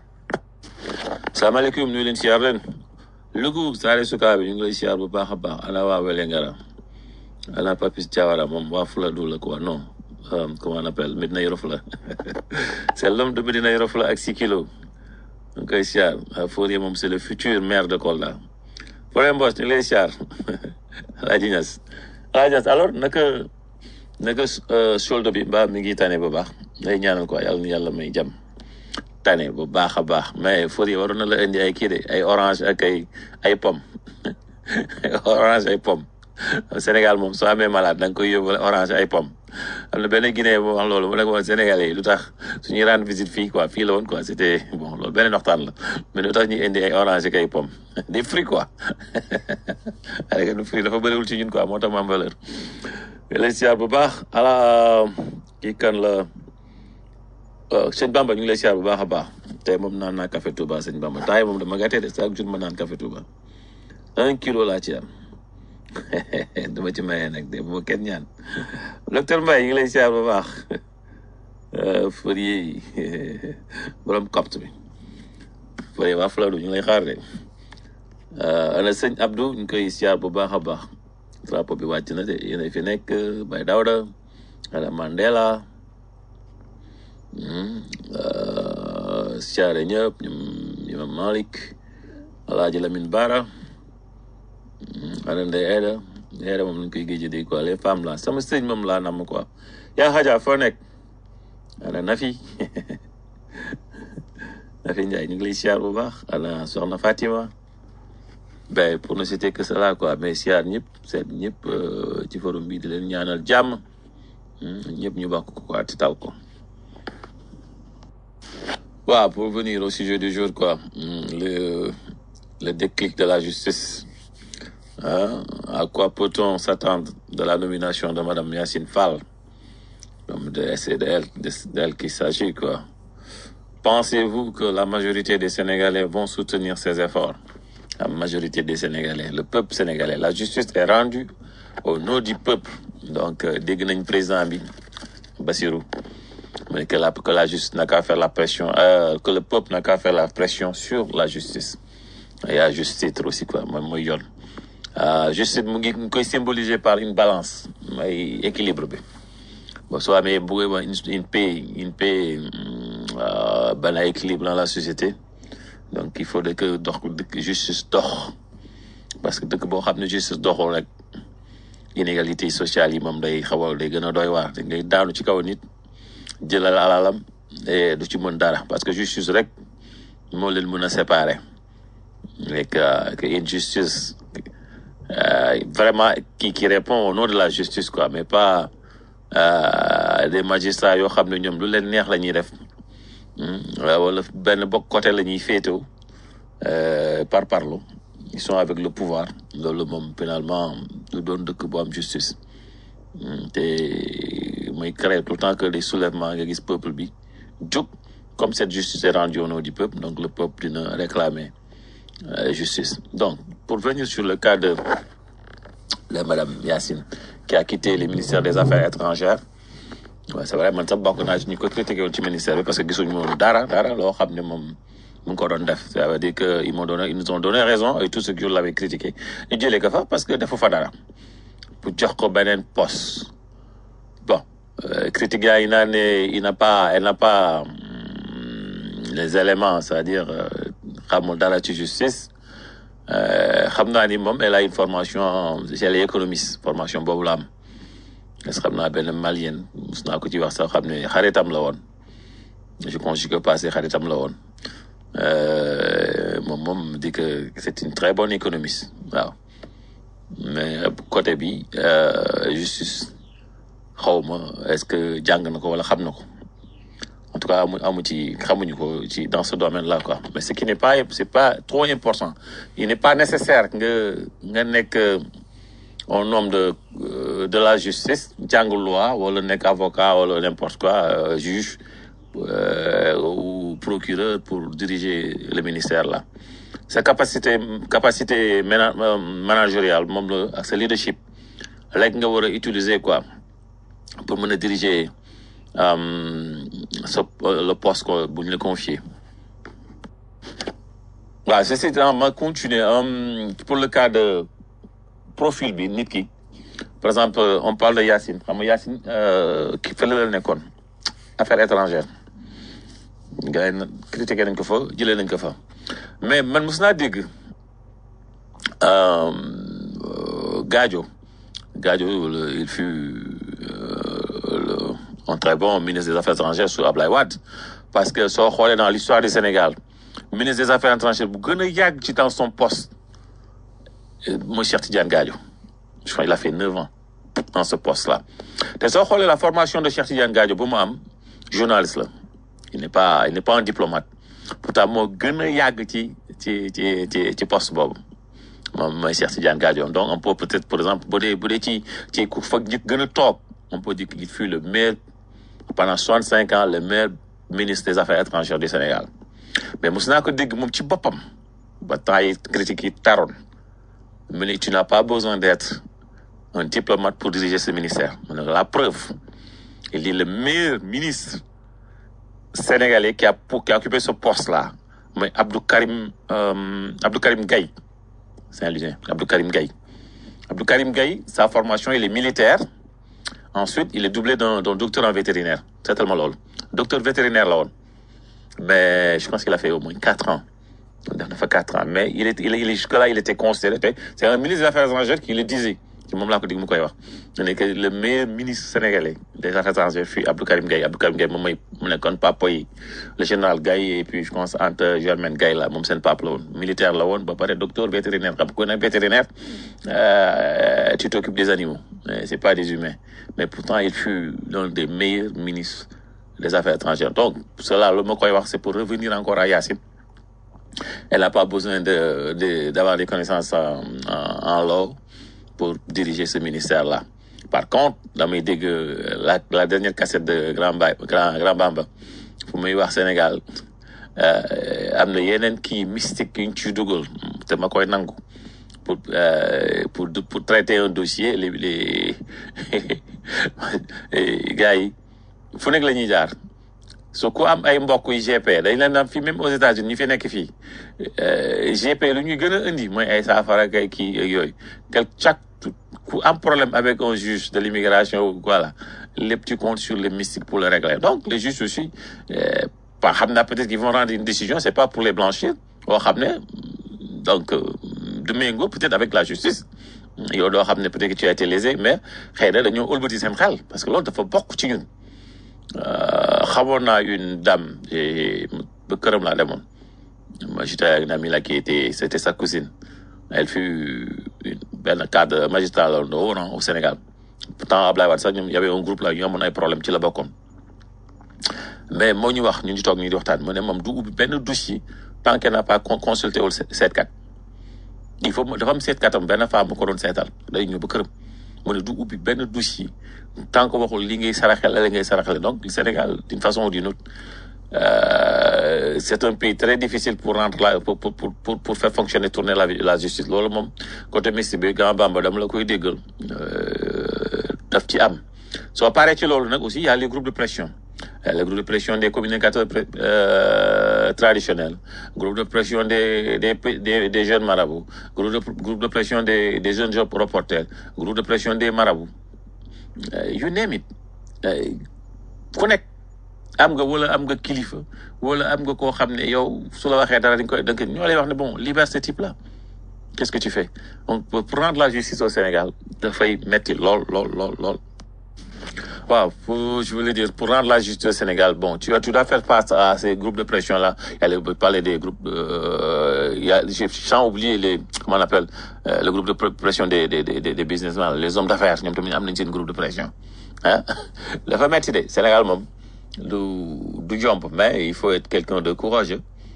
salaamaaleykum nuyu leen siyaar leen Lugu Saare Sukaa bi ñu ngi lay siyaar bu baax a baax ana waa Wélingara ana Papis Diawara moom waa Fuladu la quoi non comment on appelle Medina Yoro Fula c'est l'homme de Medina Yoro Fula ak six kilos ñu ngi koy siyaar Fourier moom c'est le futur maire de Kolda Fourier Mbos ñu ngi lay siyaar Alaaji Ñas Alaaji Ñas alors naka naka solde bi mbaa mi ngi tane bu baax day ñaanal quoi yàlla na yàlla may jàmm tane bu baax a baax mais Fourier waroon na la indi ay kii de ay orange ak ay ay pomme orange ay pomme Sénégal moom soo amee malade da nga koy yóbbu orange ay pomme am na benn Guinée bu wax loolu mu ne ko woon Sénégalais yi lu tax suñuy rendre visite fii quoi fii la woon quoi c'était bon loolu beneen waxtaan la mais lu tax ñuy indi ay orange ak ay pomme des fruits quoi avec lu fruit dafa bëriwul ci ñun quoi moo tax mu am valeur mais lay siyaar bu baax ala kii kan la sëñ Bamba ñu ngi lay siyaar bu baax a baax tey moom naan naa café Touba sëñ Bamba taay moom dama gàttee de chaque jour ma naan café Touba un kilo laa ci am dama ci mayee nag de bu kenn ñaan docteur Mbaye ñu ngi lay siyaar bu baax Fourier borom copte bi Fourier waa Fuladu ñu ngi lay xaar de ana sëñ Abdou ñu koy siyaar bu baax a baax drapeau bi wàcc na de yéen fi nekk Baye Dawda ana Mandela siyaare ñëpp ñoom imam Malik alaaji Lamine Bara ana Ndeye Aida Ndeye Aida moom lañ koy géej dégg quoi les femmes là sama sëñ moom laa namm quoi yaa xaja foo nekk ana Nafi Nafi Ndiaye ñu ngi lay siyaar bu baax ana soxna Fatima ben pour ne citer que cela quoi mais siyaar ñëpp seet ñëpp ci forum bi di leen ñaanal jàmm ñëpp ñu bokk ko quoi te tal ko waaw pour venir au sujet du jour quoi le le déclic de la justice hein, à quoi peut-on s'attendre de la nomination de Madame Yacine Fall comme de c'est d'elle d'elle qu'il s'agit quoi pensez-vous que la majorité des Sénégalais vont soutenir ces efforts la majorité des Sénégalais le peuple sénégalais la justice est rendue au nom du peuple donc dégg nañ président bi Bassirou mais que la que la justice n'a qu'à faire la pression euh, que le peuple n'a qu'à faire la pression sur la justice et à juste titre aussi quoi moom mooy yoon justice mu ngi koy symboliser par une balance mooy équilibre bi bon soo amee bu une paix une paix benn équilibre dans la société donc il faut que dox dëkk justice dox parce que dëkk boo xam ne justice doxul rek inégalité sociale yi moom day xaw a day gën a doy waar da ngay daanu ci kaw nit jëlal alalam et du ci mën dara parce que justice rek moo leen mën a séparer et que que une justice euh, vraiment qui qui répond au nom de la justice quoi mais pas euh, des magistrats yoo xam ne ñoom lu leen neex la ñuy def wala benn bokk côté la ñuy féetoo par parlo ils sont avec le pouvoir loolu moom finalement du doon dëkk bu am justice te mooy créer tout le temps que des soulèvements nga gis peuple bi jóg comme cette justice est rendue au nom du peuple donc le peuple dina réclamer euh, justice donc pour venir sur le cas de de madame Yacine qui a quitté le ministère des affaires étrangères waaw c'est vrai man sax bokk naa ci ñu ko critiqué woon ci ministère bi parce que gisuñu woon dara dara loo xam ne moom mu ngi ko doon def ça veut dire que ils m'ont donné ils nous ont donné raison et tout ce que je l'avais critiqué ñu jëlee ko fa parce que defu fa dara pour jox ko beneen poste bon euh, critique yaa ngi naan ne il n'a pas elle n'a pas hum, les éléments c'est-à-dire xamul dara ci justice xam naa ni moom elle a une formation elle est économiste formation boobu la am est-ce que xam naa benn malien mus naa ko ci wax sax xam ne xaritam la woon je conjugue passé xaritam la woon moom moom dit que c'est une très bonne économiste waaw mais côté bi justice xawma est-ce que jàng na ko wala xam na ko en tout cas amu amu ci xamuñu ko ci dans ce domaine-là quoi mais ce qui n'est pas c'est pas trop important il n'est pas nécessaire nga nga nekk un homme de de la justice jàng loi wala nekk avocat wala n'importe quoi euh, juge euh, ou procureur pour diriger le ministère là sa capacité capacité mana managériale moom la ak sa leadership rek nga war a utiliser quoi pour mën a diriger sa le poste ko bu ñu la confier waaw ceci étant ma continuer pour le cas de profil bi nit ki par exemple on parle de Yacine xam nga Yacine ki fële la nekkoon affaires étrangères gars yi critiqué nañ ko fa jëlee nañ ko fa mais man mos naa dégg Gadio Gadio il fut le, un très bon ministre des affaires étrangères sous Ablaye Wade parce que soo xoolee dans l'histoire du Sénégal ministre des affaires étrangères bu gën a yàgg ci dans son poste mooy Cheikh Tidiane Gadio je crois il a fait neuf ans dans ce poste-là te soo xoolee la formation de Cheikh Tidiane Gadio bu mu am journaliste la il n'est pas il n'est pas un diplomate pourtant moo gën a yàgg ci ci ci ci ci poste boobu moom mooy Cheikh Tidiane Gadio donc on peut peut-être par exemple bu dee bu dee ci ci ku fa njëkk gën a toog on peut dire qu'il fut le meilleur pendant soixante-cinq ans le meilleur ministre des affaires étrangères du Sénégal mais mos naa ko dégg moom ci boppam ba temps yi critiques yi taroon mu ne tu n'as pas besoin d'être un diplomate pour diriger ce ministère mu ne la preuve il est le meilleur ministre sénégalais qui a qui a occupé ce poste-là mooy Abdou Karim euh, Abdou Karim Gaye Saint-Louisien Abdou Karim Gaye Abdou Karim Gaye sa formation il est militaire ensuite il est doublé d'un d'un docteur en vétérinaire c'est tellement loolu docteur vétérinaire la woon mais je pense qu'il a fait au moins quatre ans def na fa quatre ans mais il est il est il est jusque là il était considéré te c'est un ministre des affaires étrangères qui le disait ci moom laa ko dégg mu koy wax mu ne que le meilleur ministre sénégalais des affaires étrangères fii Abdou Karim Gaye Abdou Karim Gaye moom mooy mu nekkoon papa yi le général Gaye et puis je pense Anta Germaine Gaye la moom seen papa la woon militaire la woon ba pare docteur vétérinaire xam ko ne vétérinaire euh, tu t'occupes des animaux mais c'est pas des humains mais pourtant il fut l'un des meilleurs ministres des affaires étrangères donc cela lu ma koy wax c'est pour revenir encore à Yacine elle n'a pas besoin de de d'avoir des connaissances en, en, en law pour diriger ce ministère-là. Par contre, damay dégg la la dernière cassette de Grand Ba Grand Grand Bamba fu muy wax Sénégal euh, am na yeneen kii mystique yu ñu ciy dugal te ma koy nangu pour euh, pour pour traiter un dossier les les gars yi fu nekk la ñuy jaar. so ku am ay mbokk yu GP dañ leen am fii même aux États-Unis ñu fi nekk fii GP lu ñuy gën a indi mooy ay saafara ak ay kii ak yooyu quel chaque ku am problème avec un juge de l'immigration voilà lépp tu comptes sur les mystiques pour le régler donc les juges aussi pas xam naa peut-être qu'ils vont rendre une décision c'est pas pour les blanchir boo xam ne donc du méngoo peut-être avec la justice yow doo xam ne peut-être que tu as été lésé mais xëy na dañoo ëlbati seen xel parce que loolu dafa bokk ci ñun xamoon naa une dame ba këram laa demoon moi j'étais avec une amie là qui était c'était sa cousine elle fut une benn cadre magistrat la woon au Sénégal pourtant Ablaye Wade sax ñoom y avait un groupe là ñu amoon ay problème ci la bokkoon mais moo ñu wax ñu ngi toog ñu di waxtaan mu ne moom du ubbi benn dossier tant qu'elle n'a pas consulté wul seetkat il faut dafa am seetkatam benn femme bu ko doon seetal day ñëw ba këram mu ne du ubbi benn dossier tant que waxul li ngay saraxel la ngay saraxel donc le Sénégal d'une façon ou d'une autre euh, c'est un pays très difficile pour rendre la pour pour pour pour faire fonctionner tourner la la justice loolu moom côté mystique bi Grand Bamba dama la koy déggal daf ci am soo paree ci loolu nag aussi il y a les groupes de pression les groupes de pression des communicateurs euh, traditionnels groupe de pression des des des, des jeunes marabouts groupe de groupe de pression des des jeunes reporters groupe de pression des marabouts you name it ku nekk am nga wala am nga kilifa wala am nga koo xam ne yow su la waxee dara dañ koy dañ koy ñoo lay wax ne bon libère ce type là qu'est-ce que tu fais donc pour rendre la justice au Sénégal dafay metti lool lool lool lool waaw pour je voulais dire pour rendre la justice au Sénégal bon tu tu dois faire face à ces groupes de pression là il y a parler des groupes euh, il y a j'ai sans oublier les comment on appelle euh, le groupe de pression des des des des businessmen les hommes d'affaires ñoom tamit am nañ seen groupe de pression ah dafa metti de Sénégal moom du du jomb mais il faut être quelqu'un de courageux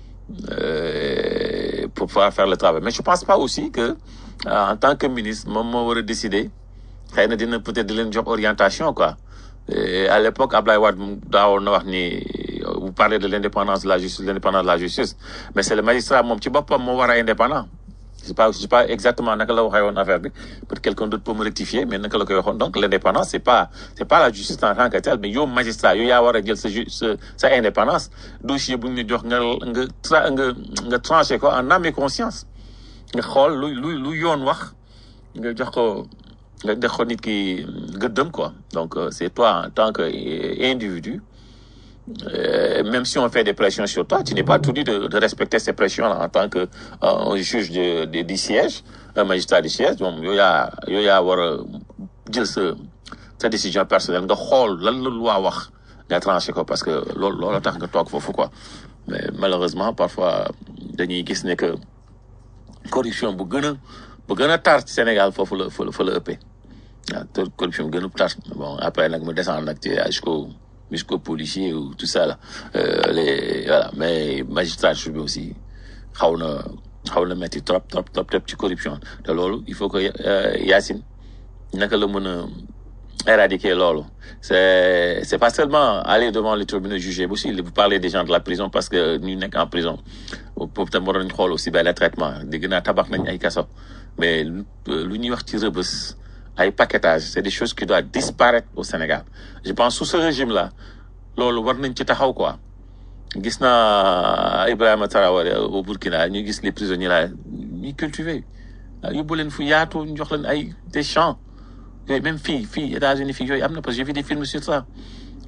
euh, pour pouvoir faire le travail mais je pense pas aussi que en tant que ministre moom moo war a décider xëy na dina peut-être di leen jox orientation quoi Et à l'époque Ablaye Wade daawoon na wax ni vous parlez de l'indépendance de la justice l'indépendance de la justice mais c'est le magistrat moom ci boppam moo war a indépendant je sais pas je sais pas exactement naka la waxee woon affaire bi peut-être quelqu'un d'autre peut me rectifier mais naka la koy waxoon donc l'indépendance c'est pas c'est pas la justice en tant que telle mais yow magistrat yow yaa war a jël sa ju sa sa indépendance dossier bu ñu jox nga nga tra nga nga tranché ko en âme et conscience nga xool lu lu lu yoon wax nga jox ko nga jox ko nit ki gëddëm quoi donc c'est toi en tant que individu Euh, même si on fait des pressions sur toi, tu n'es pas tenu de, de respecter ces pressions-là en tant que euh, un juge de, de, du siège, un magistrat du siège. Donc, il y a, il y a avoir jël sa sa décision personnelle nga xool lan la loi wax nga tranché ko parce que loolu loolu tax nga toog foofu quoi mais malheureusement parfois dañuy gis ne que corruption bu gën a bu gën a tar ci Sénégal foofu la fa la fa la ëppee waaw te corruption bu gën a tar bon après nag mu descendre nag ci jusqu'au jusqu'aux policiers ou tout ça là euh, les voilà mais magistrature bi aussi xaw na xaw na metti trop trop trop trop ci corruption te loolu il faut que Yacine naka la mën a éradiquer loolu c'est c'est pas seulement aller devant les tribunaux juger aussi vous parlez des gens de la prison parce que ñu nekk en prison boobu tam war nañ xool aussi benn traitement dégg naa tabax nañ ay kaso mais lu ñuy wax ci rëbës ay paquetage c'est des choses qui doivent disparaître au Sénégal je pense sous ce régime là loolu war nañ ci taxaw quoi gis naa Ibrahima Traoré au Burkina ñu gis les prisonniers là ñuy cultiver yóbbu leen fu yaatu ñu jox leen ay des champs yooyu même fii fii États-Unis fii yooyu am na parce que j'ai vu des films sur ça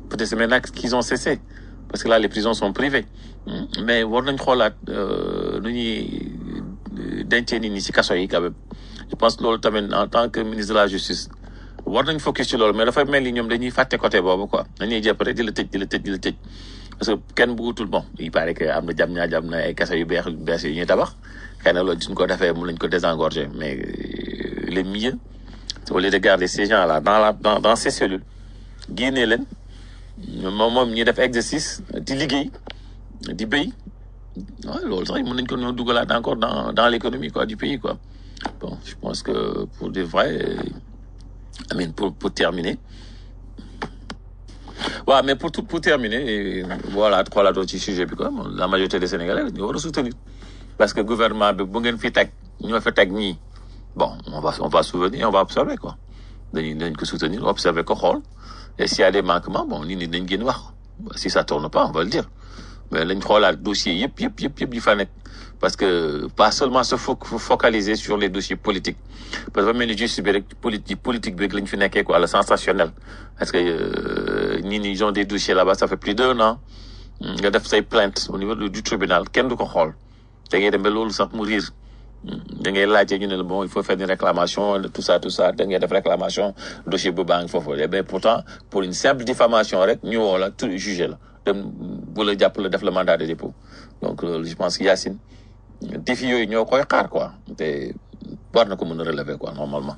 peut-être c'est maintenant qu'ils ont cessé parce que là les prisons sont privées Hmm. mais war nañ xoolaat euh, nu ñuy dencee nit ñi ci kaso yi quand même je pense loolu tamit en tant que ministre de la justice war nañ focus ci loolu mais dafay mel ni ñoom dañuy fàtte côté boobu quoi dañuy jàpp rek di la tëj di la tëj di la tëj parce que kenn bëggutul bon il paraît que am na jam ñaa jam na ay kaso yu beex yu bees yu ñuy tabax xëy na loolu suñ ko defee mun nañ ko désengorger mais euh, le mieux au lieu de garder ces gens là dans la dans, dans ces cellules génnee leen moom moom ñuy def exercice di liggéey di béy waaw loolu sax mën nañ ko ñoo dugalaat encore dans dans l'économie quoi du pays quoi bon je pense que pour de vrai euh, I mean, pour pour terminer waaw mais pour tout pour terminer euh, voilà xoolaatoo ci sujet bi quoi bon, la majorité des Sénégalais ñu war a soutenir parce que gouvernement bi bu ngeen fi teg ñoo fi teg ñii bon on va on va souvenir on va observer quoi dañuy dañ ko soutenir observer ko xool et s'il y a des manquements bon nit ñi dañ génn wax si ça tourne pas on va le dire mais lañ xoolaat dossiers yëpp yëpp yëpp yëpp yi fa nekk parce que pas seulement se fo focaliser sur les dossiers politiques parce que dafa mel ni justice bi rek politique politique bi rek lañ fi nekkee quoi le sensationnel parce que euh, ñii ni ils ont des dossiers là-bas ça fait plus d'un an nga def say plainte au niveau du du tribunal kenn du ko xool da ngay dem ba loolu sax mu riir da ngay laajte ñu ne la bon il faut faire une réclamation tout ça tout ça da ngay def réclamation dossier bu baa ngi foofu eh bien pourtant pour une simple diffamation rek ñu woo la tout jugé la dem bu la jàpp la def le mandat de dépôt donc loolu je pense que Yacine défi yooyu ñoo koy xaar quoi te war na ko mën a relever quoi normalement.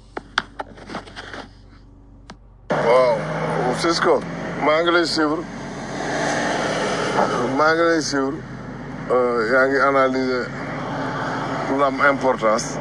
waaw Cisco maa ngi lay suivre maa ngi lay suivre euh, yaa ngi analyser lu am importance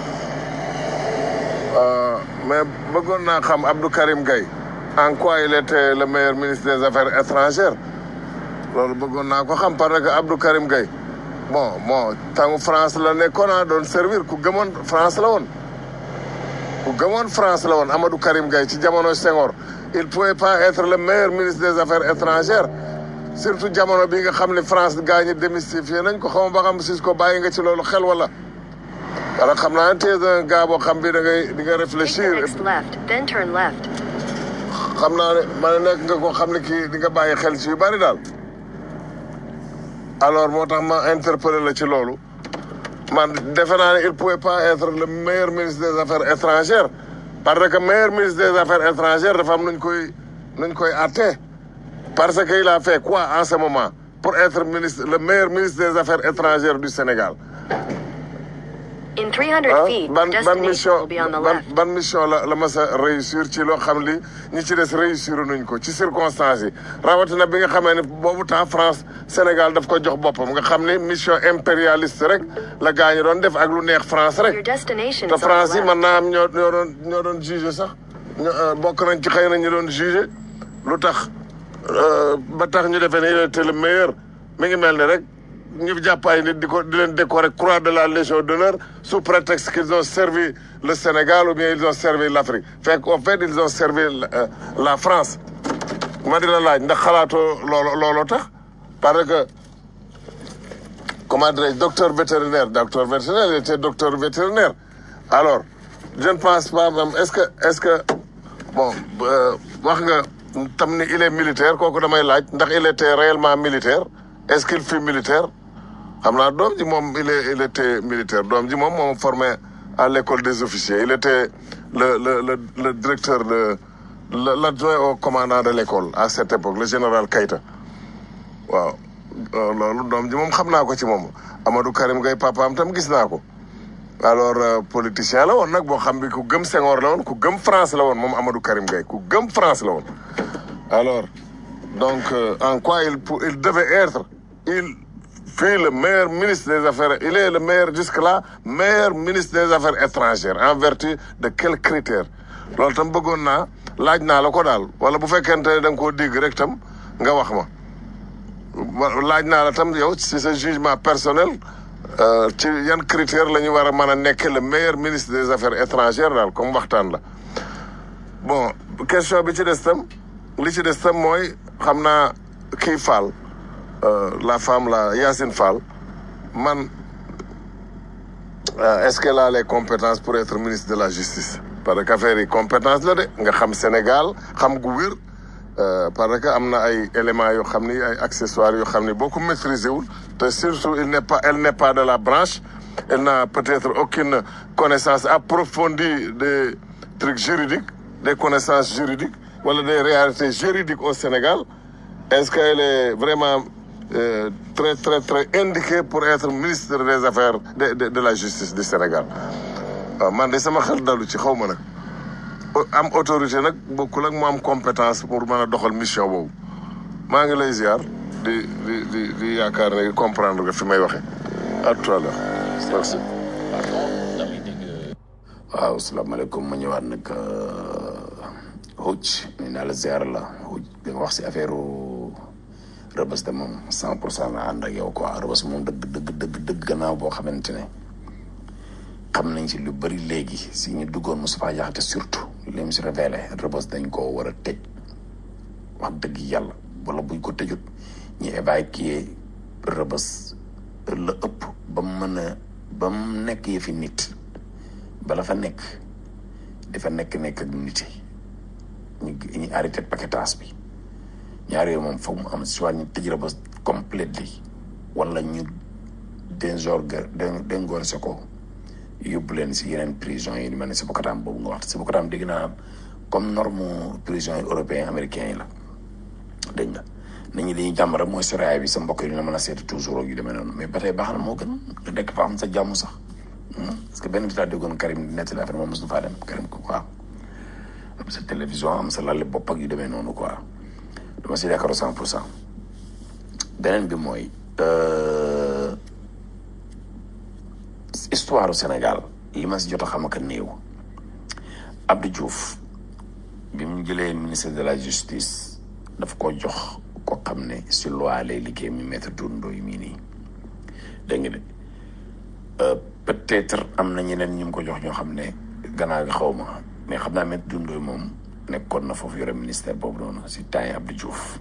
Euh, mais bëggoon naa xam Abdou Karim Gaye en quoi il était le meilleur ministre des affaires étrangères loolu bëggoon naa ko xam parce que Abdou Karim Gaye bon bon tangu France la nekkoon a doon servir ku gëmoon France la woon ku gëmoon France la woon Amadou Karim Gaye ci jamono Senghor il pouvait pas être le meilleur ministre des affaires étrangères surtout jamono bi nga xam ne France gaa ñi démystifié nañ ko xaw ma ba xam si ko bàyyi nga ci loolu xel wala wala xam naa ne tey un gars boo xam bi da ngay di nga Take the réfléchir next left, then turn left. xam naa ne ma ne nekk nga koo xam ne kii di nga bàyyi xel ci yu bari daal alors moo tax ma interpellé la ci loolu man defe naa ne il pouvait pas être le meilleur ministre des affaires étrangères parce que meilleur ministre des affaires étrangères dafa am nuñ koy nuñ koy atte parce que il a fait quoi en ce moment pour être ministre le meilleur ministre des affaires étrangères du Sénégal In 300 ah feet, ban your ban destination mission will be on the ban left. ban mission la la mas a réussir ci loo xam li ñi ci des réussir nuñ ko ci circonstances yi rawatina bi nga xamee ne boobu temps France Sénégal daf ko jox boppam nga xam ne mission impérialiste rek la gaa ñi doon def ak lu neex France Your rek destination te is on France yi the mën left. naa am ñoo ñoo doon ñoo doon jugé sax ñoo euh, bokk nañ ci xëy na ñu doon jugé lu tax euh, ba tax ñu defee ne il était le meilleur mi ngi mel ne rek ñu jàpp ay nit di ko di leen décorer croix de la Légion d'honneur sous prétexte qu'ils ont servi le Sénégal ou bien ils ont servi l'Afrique fekk au fait ils ont servi euh, la France ma di la laaj ndax xalaatoo loolo looloo tax parce que comment dirais-je docteur vétérinaire docteur vétérinaire il était docteur vétérinaire alors je ne pense pas même est-ce que est-ce que bon euh, wax nga tam ni il est militaire kooku damay laaj ndax il était réellement militaire est-ce qu'il fut militaire xam naa doom ji moom il est il était militaire doom ji moom moom formé à l'école des officiers il était le le le le directeur de le l'adjoint au commandant de l'école à cette époque le général Keïta waaw euh, loolu doom ji moom xam naa ko ci moom Amadou Karim Gaye papaam tam gis naa ko alors euh, politicien la woon nag boo xam bi ku gëm Senghor la woon ku gëm France la woon moom Amadou Karim Gaye ku gëm France la woon alors donc euh, en quoi il pou- il devait être il fut le meilleur ministre des affaires il est le meilleur jusque-là meilleur ministre des affaires étrangères en vertu de quels critères loolu tam bëggoon naa laaj naa la ko daal wala bu fekkente ne da nga koo dégg rek tam nga wax ma wa- laaj naa la tam yow ci sa jugement personnel euh, ci yan critères la ñu war a mën a nekk le meilleur ministre des affaires étrangères daal comme waxtaan la bon question bi ci des tam li ci des tam mooy xam naa kii Fall euh, la femme la Yacine Fall man euh, est-ce qu'elle a les compétences pour être ministre de la justice parce que affaire yi compétence la de nga xam Sénégal xam gu wér Euh, parce que am na ay éléments yoo xam ni ay accessoires yoo xam ni boo ko maîtriser wul te surtout il n'est pas elle n'est pas de la branche elle n'a peut-être aucune connaissance approfondie des trucs juridiques des connaissances juridiques wala des réalités juridiques au Sénégal est-ce qu'elle est vraiment euh, très très très indiquée pour être ministre des affaires de de, de la justice du Sénégal waaw man de sama xel dalu ci xaw ma nag am autorité nag bokkul ak mu am compétence pour mën a doxal mission boobu maa ngi lay ziar di di di di yaakaar ne comprendre nga fi may waxe à tout à l'heure merci waaw salaamaaleykum ma ñëwaat nag Houth nee naa la ziar la Houth bi nga wax si affaire rëbës de moom cent pour cent la ànd ak yow quoi rëbës moom dëgg dëgg dëgg dëgg gannaaw boo xamante ne xam nañ si lu bëri léegi si ñu duggoon Moustapha Diakhaté surtout li mu si révélé rëbës dañ koo war a tëj wax dëgg yàlla wala buñ ko tëjut ñu évacuer rëbës la ëpp ba mu mën a ba mu nekk yëfi nit bala fa nekk dafa nekk nekk ak nit yi ñu ñu arrêté paquetage bi ñaar yooyu moom foog mu am soit ñu tëj rëbës completely wala ñu déngorger déngorger ko yóbbu leen si yeneen prison yi mel ne si Bokataam boobu nga wax si Bokataam dégg naa comme norme prison yi européen américain yi la dégg nga nit ñi dañuy jàmm rek mooy soraay bi sa mbokk yi dina mën a seeti toujours ak yu demee noonu mais ba tey baax na moo gën nga dekk fa am sa jàmm sax parce que benn bi laa déggoon Karim di nettali affaire moom mos na faa dem Karim ko quoi am sa télévision am sa lal bopp ak yu demee noonu quoi dama si d'accord cent pour cent beneen bi mooy histoire du Sénégal li ma si jot a xam ak néew Abdou Diouf bi mu jëlee ministre de la justice daf ko jox ko xam ne si loi lay liggéey mi maître Doudou yi mii nii dégg nga de peut-être am na ñeneen ñu ko jox ñoo xam ne gannaaw gi xaw ma mais xam naa maître Doudou moom nekkoon na foofu yore ministère boobu noonu si temps yi Abdou Diouf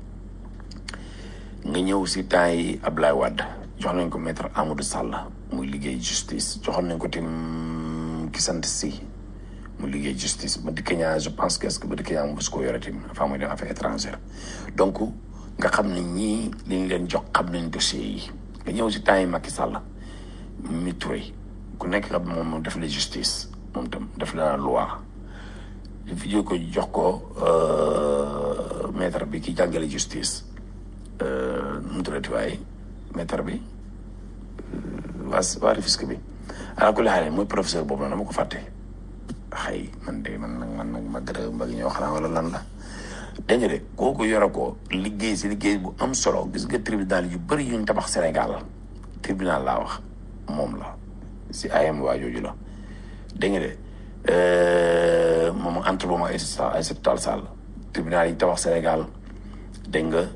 nga ñëw si temps yi Ablaye Wade jox nañ ko maître Amadou Sall muy liggéey justice joxoon nañ ko tim ki sant si mu liggéey justice ba dikk ñaa je pense que est-ce que ba dikk ñaa mu bës koo yore tim enfin muy dem affaire étrangère donc nga xam ne ñii li ñu leen jox xam nañ dossier yi nga ñëw si temps yi Macky Sall mi Touré ku nekk xam moom def la justice moom tam def la loi fi jóge ko jox ko maître bi ki jàngale justice nu mu tuddati waaye maître bi waa waa Rufisque bi ala kulli xaal mooy professeur boobu noonu dama ko fàtte xëy man de man nag man nag ma gën a mbagi ñoo xanaa wala lan la dégg nga de kooku yore ko liggéey si liggéey bu am solo gis nga tribunal yu bëri yuñ tabax Sénégal tribunal laa wax moom la si ayam waa jooju la dégg nga de moom entre boobu ay ay Tall Sall tribunal yi tabax Sénégal dégg nga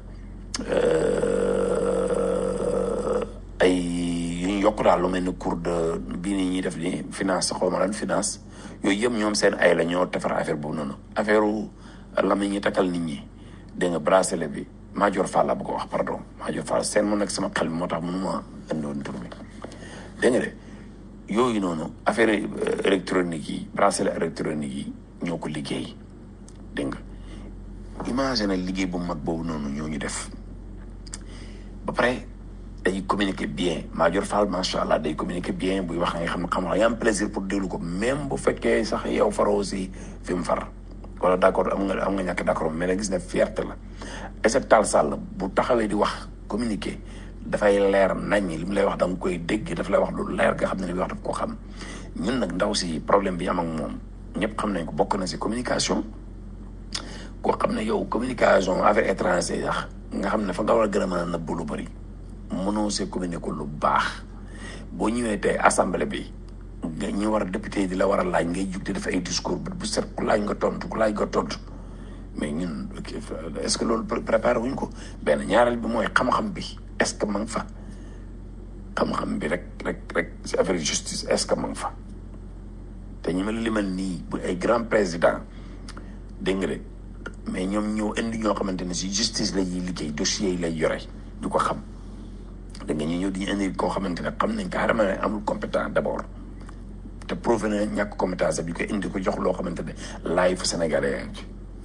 ay yu ñu yokk daal lu mel ni cours de bii nii ñuy def ni finance xaw ma lan finance yooyu yëpp ñoom seen ay la ñoo defar affaire boobu noonu affaire la ma ñuy takkal nit ñi dégg nga bracelet bi Major Fall la bu ko wax pardon Major Fall seen mu nekk sama xel bi moo tax mënuma indoon tur bi dégg nga de yooyu noonu affaire électronique yi bracelet électronique yi ñoo ko liggéey dégg nga imagine liggéey bu mag boobu noonu ñoo ñu def ba pare day communiquer bien Major Fall macha allah day communiquer bien buy wax nga xam ne xam nga am plaisir pour déglu ko même bu fekkee sax yow faroo si fi mu far wala d' accord am nga am nga ñàkk d' accord mais nag gis ne fierté la Aïssata Tall Sall bu taxawee di wax communiquer dafay leer nañ li mu lay wax da nga koy dégg daf lay wax lu leer nga xam ne li muy wax daf ko xam ñun nag ndaw si problème bi am ak moom ñëpp xam nañ ko bokk na si communication koo xam ne yow communication affaire étranger sax nga xam ne fa nga war a gën a mën a nëbb lu bëri mënoo see communiquer lu baax boo ñëwee tey assemblée bi nga ñu war a député di la war a laaj ngay jug di def ay discours bu set ku laaj nga tontu ku laaj nga tontu mais ñun est ce que loolu préparé wuñ ko benn ñaareel bi mooy xam-xam bi est ce que ma nga fa xam-xam bi rek rek rek si affaire justice est ce que ma nga fa te ñu mel limal nii bu ay grand président dégg nga de mais ñoom ñoo indi ñoo xamante ne si justice la ñuy liggéey dossiers yi lay yore du ko xam da nga ñu ñëw di ñu indi koo xamante ne xam nañ carrément ne amul compétent d' abord te prouvé na ñàkk compétence bi ko indi ko jox loo xamante ne laay fa sénégalais yaa ngi ci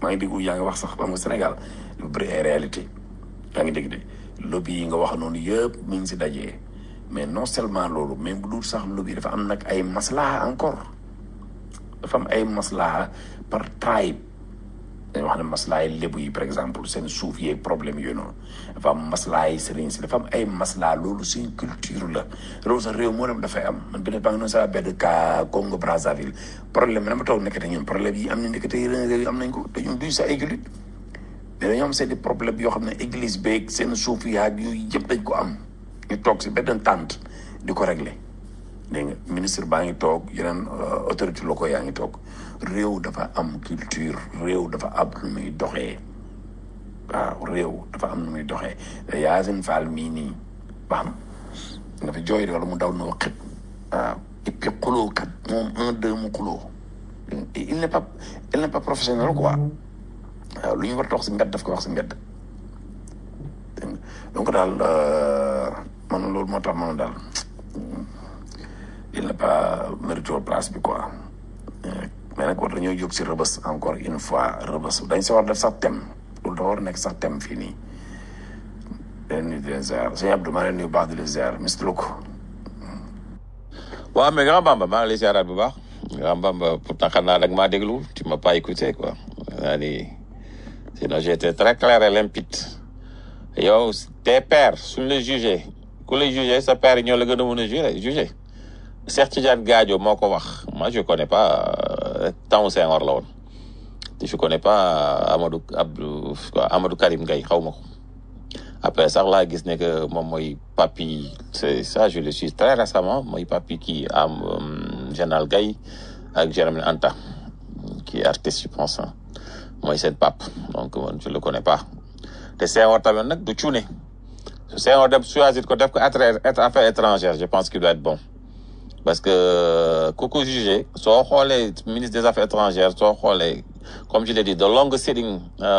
maa ngi dégg yaa ngi wax sax xam nga Sénégal dafa bëri ay réalité yaa ngi dégg de lobby yi nga wax noonu yëpp mi ngi si dajee mais non seulement loolu mais bu dul sax lobby dafa am nag ay maslaha encore dafa am ay maslaha par tribe dañu wax ne maslaay lébu yi par exemple seen suuf yeeg problème yooyu noonu dafa am maslaay sëriñ si dafa am ay maslaa loolu seen culture la loolu sax réew moo dem dafay am man benn baa ngi noonu sa benn cas Congo Brazzaville problème bi dama toog nekkate ñun problème yi am na nekkate yeneen réew yi am nañ ko te ñun duñ sa ay jullit mais dañoo am seen i problème yoo xam ne église beeg seen suuf yaag yooyu yëpp dañ ko am ñu toog si benn tànt di ko régler dégg nga ministre baa ngi toog yeneen autorité locaux yaa ngi toog réew dafa am culture réew dafa am nu muy doxee waaw réew dafa am nu muy doxee Yacine Fall mii nii ba xam nga fi jooy wala mu daw na waxit waaw et puis xuloo kat moom un deux mu xuloo il n'est pas il n'est pas professionnel quoi waaw lu ñu war a wax si mbedd daf ko wax si mbedd dégg nga donc daal man loolu moo tax man daal il n'est pas mérito place bi quoi mais nag war dañoo jóg si rëbës encore une fois rëbës dañ si war def sax thème loolu dafa war a nekk sax thème fii nii leen nuyu di leen ziar sëñ Abdou maa leen nuyu baax di leen ziar Mister Luko waaw mais grand bamba maa ngi lay ziaraat bu baax grand bamba pourtant xam naa dag maa déglu tu m'as pas écouté quoi naa ni sinon j'étais très clair et limpide yow tes pères suñ la jugé ku la jugé sa père yi ñoo la gën a mën a jugé jugé Cheikh Tidiane Gadio moo ko wax moi je connais pas temps Senghor la woon te je connais pas Amadou Abdou quoi Amadou Karim Gaye xaw ma ko après sax laa gis ne que moom mooy papi c'est ça je le suis très récemment mooy papi kii am général Gaye ak Jérémy Anta qui est artiste je pense mooy seen pap donc man je le connais pas te Senghor tamit nag du cuune Senghor dem choisir ko def ko affaires étrangères je pense qu'il doit être bon parce que ku ko jugé soo xoolee ministre des affaires étrangères soo xoolee comme je l'ai dit de longue sitting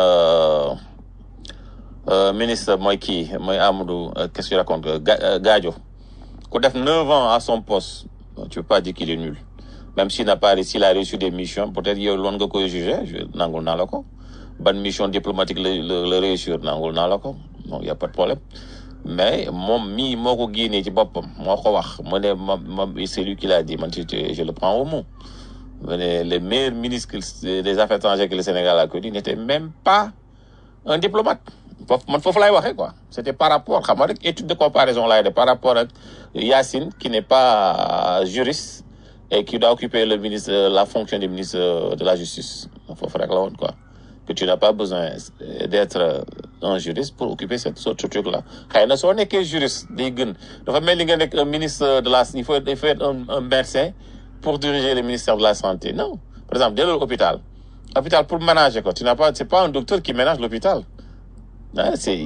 ministre mooy kii mooy Amadou qu'est-ce que tu racontes Gadio ku def neuf ans à son poste tu peux pas dire qu'il est nul même s'il n'a pas réussi il a reçu des missions peut-être yow loon nga koy jugé nangul naa la ko ban mission diplomatique la la réussir nangul naa la ko donc y a pas de problème mais moom mii moo ko génnee ci boppam moo ko wax mu ne ma ma c'est lui qui l'a dit man je le prends au mot mu ne le meilleur ministre des affaires étrangères que le Sénégal a connu n'était même pas un diplomate foofu man foofu lay waxee quoi c'était par rapport xam nga rek étude de comparaison laay def par rapport ak Yacine qui n'est pas juriste et qui doit occuper le ministre la fonction du ministre de la justice foofu rek la woon quoi que tu n'as pas besoin d'être un juriste pour occuper cette ce truc là xëy na soo nekkee juriste day gën dafa mel ni nga nekk un ministre de la il faut il faut être un, un médecin pour diriger le ministère de la santé non par exemple dès l'hôpital hôpital pour ménager quoi tu n'as pas c'est pas un docteur qui ménage l'hôpital ah c'est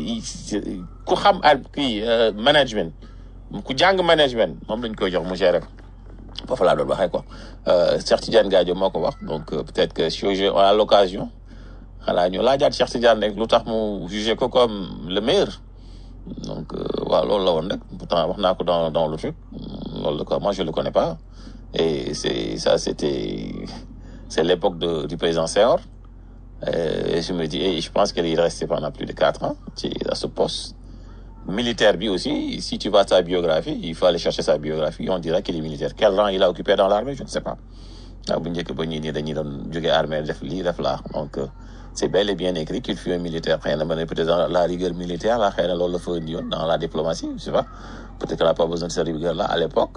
ku xam al kii management ku jàng management moom lañ koy jox mu gérer ko foofu laa doon waxee quoi Cheikh Tidiane Gadio moo ko wax donc peut-être que si on a l'occasion xanaa ñu laajaat Cheikh Tidiane rek lu tax mu jugé ko comme le meilleur donc waaw loolu la woon rek pourtant wax naa ko dans dans le truc loolu la quoi moi je le connais pas et c'est ça c'était c'est l'époque de du président Senghor et je me dis et je pense qu'il est resté pendant plus de quatre ans ci à ce poste militaire bi aussi si tu vas sa biographie il faut aller chercher sa biographie on dirait qu'il est militaire quel rang il a occupé dans l'armée je ne sais pas waaw bu njëkk ba ñii nii dañuy doon jógee armée def lii def laa donc c'est bel et bien écrit qu'il fut un militaire xëy na ma ne peut-être dans la rigueur militaire là xëy na loolu la fa indi woon dans la diplomatie je sais pas peut-être qu'il n'a pas besoin de cette rigueur là à l'époque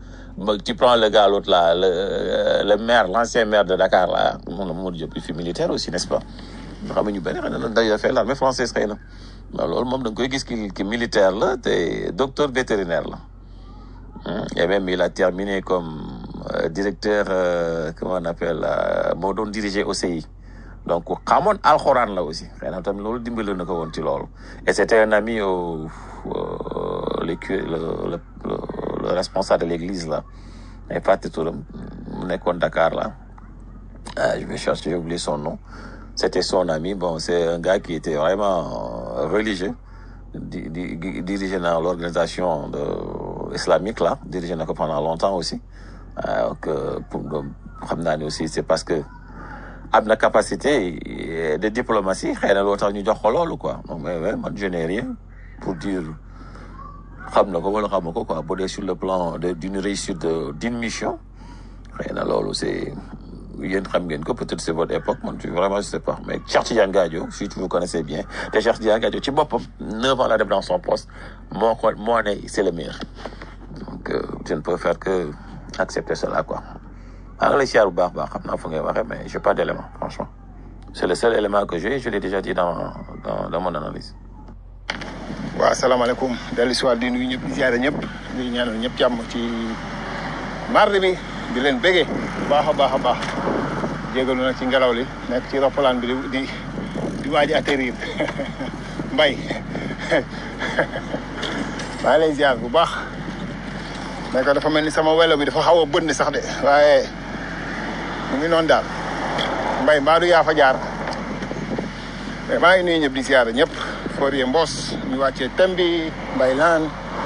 tu prends le gars l'autre là le le maire l'ancien maire de Dakar là moom Mamadou Diop il fut militaire aussi n'est-ce pas nga xam ne ñu bëri xëy na dañoo fay l'armée française xëy na waaw loolu moom da nga koy gis ki ki militaire la te docteur vétérinaire la et même il a terminé comme euh, directeur euh, comment on appelle moo doon diriger OCI donc xamoon alxuraan la aussi xëy na tamit loolu dimbali na ko woon ci loolu et c'était un ami au le le le le responsable de l'église là ay fàtte turam mu nekkoon Dakar là ah je vais chercher j'ai oublié son nom c'était son ami bon c'est un gars qui était vraiment religieux di di dirigé dans l'organisation de islamique là dirigé na ko pendant longtemps aussi donc pour xam naa ne aussi c'est parce que am na capacité de de diplomatie xëy na loo tax ñu jox ko loolu quoi non mais mais man je n'ai rien pour dire xam na ko wala xam na ko quoi bu dee sur le plan de d'une réussite de d'une mission xëy na loolu c'est yéen xam ngeen ko peut-être c'est votre époque man vraiment je sais pas mais Cheikh Tidiane Gadio si tu vous connaissez bien te Cheikh Tidiane Gadio ci boppam neuf ans la def dans son poste moo ko moo ne c'est le meilleur donc euh, je ne peux faire que accepter cela quoi maa ngi lay siyaar bu baax baax xam naa fu ngay waxee mais j'ai pas d'élément franchement c'est le seul élément que j'ai je l'ai déjà dit dans dans dans mon analyse waaw asalaamaaleykum dellu si waat di nuyu ñëpp di ziare ñëpp di ñaanal ñëpp jàmm ci mardi bi di leen bége bu baax a baax a baax jégalu nag ci ngelaw li nekk ci roppalaan bi di di di waaj a atterrir mbay maa ngi lay ziar bu baax mais que dafa mel ni sama welo bi dafa xaw a bënn sax de waaye mu ngi noonu daal mbay mbaa du yaa fa jaar mais maa ngi nuyu ñëpp di ziar ñëpp Forie Mbos ñu wàccee tem bi mbay laan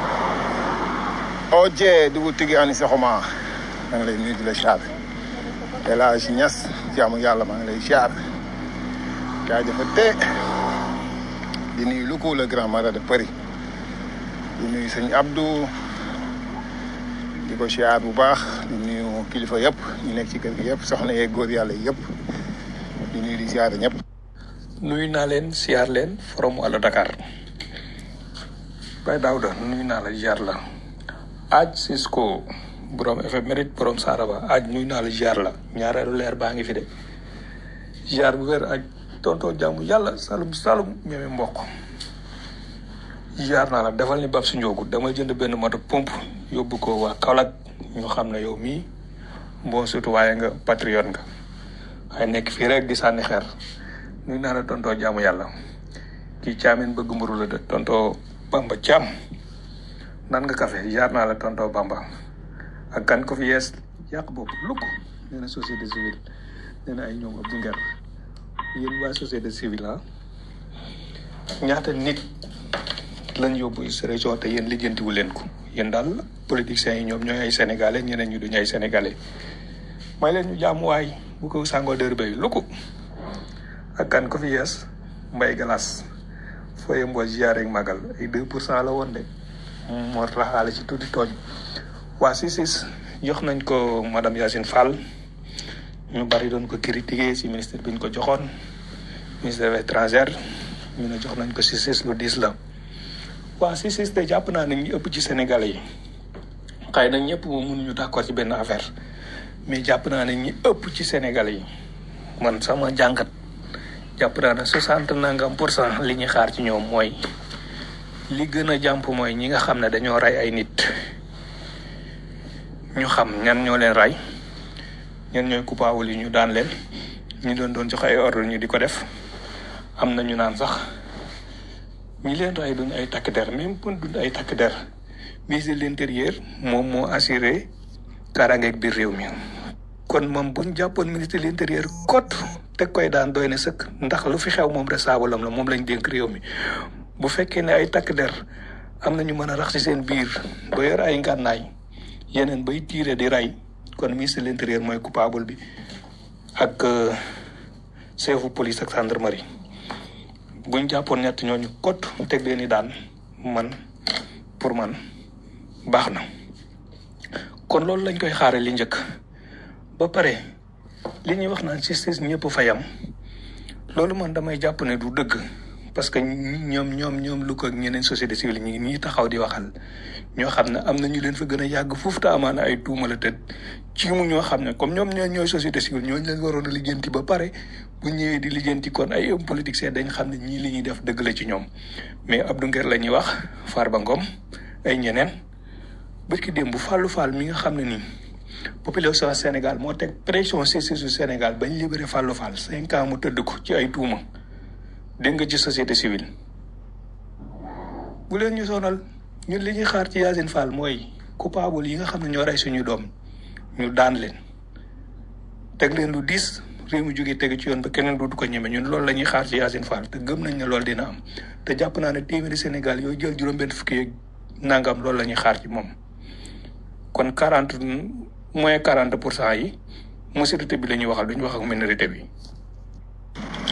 oje dugu tigi ani saxuma maa ngi lay nuyu di la ziar El Hadj Niass jaamu yàlla maa ngi lay ziar jaajëfate di nuyu Louga le grand marat de Paris di nuyu sëñ Abdou di ko ziar bu baax di nuyu kilifa yëpp ñu nekk ci kër gi yëpp soxna yeeg góor yàlla yëpp di nuyu di ziar ñëpp. nuyu naa leen siyaar leen forum Allo Dakar Baye Daouda nuyu naa la ziar la aj Cisco borom éphéméride borom Saraba aj nuyu naa la ziar la ñaareelu leer baa ngi fi de ziar bu wér aj tonton jàmm yàlla salum salum ñeme mboq ziar naa la defal ni bab si njoogu dama jënd benn moto pompe yóbbu ko waa Kaolack ñu xam ne yow mii bon surtout waaye nga patriote nga waaye nekk fii rek di sànni xeer nuyu naa la tontoo jaamu yàlla kii caamin bëgg mburu la de tontoo bamba caam nan nga café jaar naa la tontoo bamba ak kan ko fi yees yàq bopp lukk nee na société civile nee na ay ñoom Abdou Nguer yéen waa société civile ah ñaata nit lañ yóbbu sa région te yéen lijjantiwu leen ko yéen daal politiciens yi ñoom ñooy ay sénégalais ñeneen ñu duñu ay sénégalais may leen ñu jaamuwaay bu ko sàngoo dër bay lukk ak kan ko fi yees mbay galas fooye mboo ziare ak magal ay deux pour cent la woon de moo raxaale ci tuuti tooñ waa CICIS jox nañ ko madame Yacine Fall ñu bari doon ko critiquer ci ministère bi ñu ko joxoon ministère des étrangères ñu ne jox nañ ko CICIS lu diis la waa CICIS te jàpp naa ne ñi ëpp ci Sénégalais yi xëy na ñëpp moom mënuñu d'accord ci benn affaire mais jàpp naa ne ñi ëpp ci Sénégalais yi man sama jàngat jàpp naa ne soixante nangam pour cent li ñuy xaar ci ñoom mooy li gën a jàmp mooy ñi nga xam ne dañoo rey ay nit ñu xam ñan ñoo leen rey ñan ñooy coupable yi ñu daan leen ñu doon doon jox ay ordre ñu di ko def am na ñu naan sax ñi leen rey duñ ay takk der même pour duñ ay takk der ministre de l'intérieur moom moo assuré kaaraangeeg biir réew mi kon moom buñ jàppoon ministre de l'intérieur kot teg koy daan doy na sëkk ndax lu fi xew moom resaabalam la moom lañ dénk réew mi bu fekkee ne ay takk der am na ñu mën a rax ci seen biir ba yor ay ngànnaay yeneen bay tiire di rey kon ministre de l'intérieur mooy coupable bi ak chefu police ak gendarmerie buñ jàppoon ñett ñooñu kot teg leen i daan man pour man baax na kon loolu lañ koy xaare li njëkk ba pare li ñuy wax naan justice ñëpp fa yam loolu man damay jàpp ne du dëgg parce que ñoom ñoom ñoom lu ko ak ñeneen société civile ñi ñii taxaw di waxal ñoo xam ne am na ñu leen fa gën a yàgg foofu te amaana ay tuuma la tëdd ci mu ñoo xam ne comme ñoom ñoo ñooy société civile ñooñu leen waroon a lijjanti ba pare bu ñëwee di lijjanti kon ay hommes politiciens dañ xam ne ñii li ñuy def dëgg la ci ñoom mais Abdou Nguer la ñuy wax Farba Ngom ay ñeneen bërki démb bu Fallou Fall mi nga xam ne nii population Sénégal moo teg pression ci su Sénégal bañ libéré Fallou Fall cinq ans mu tëdd ko ci ay tuuma dégg nga ci société civile bu leen ñu sonal ñun li ñuy xaar ci Yacine Fall mooy coupable yi nga xam ne ñoo rey suñu doom ñu daan leen teg leen lu diis réew mi jógee teg ci yoon ba keneen du ko ñeme ñun loolu la ñuy xaar ci Yacine Fall te gëm nañ ne loolu dina am te jàpp naa ne téeméeri Sénégal yooyu jël juróom-benn fukki yeeg nangam loolu la ñuy xaar ci moom kon quarante moins quarante pour cent yi majorité bi la ñuy waxal duñu wax ak minorité bi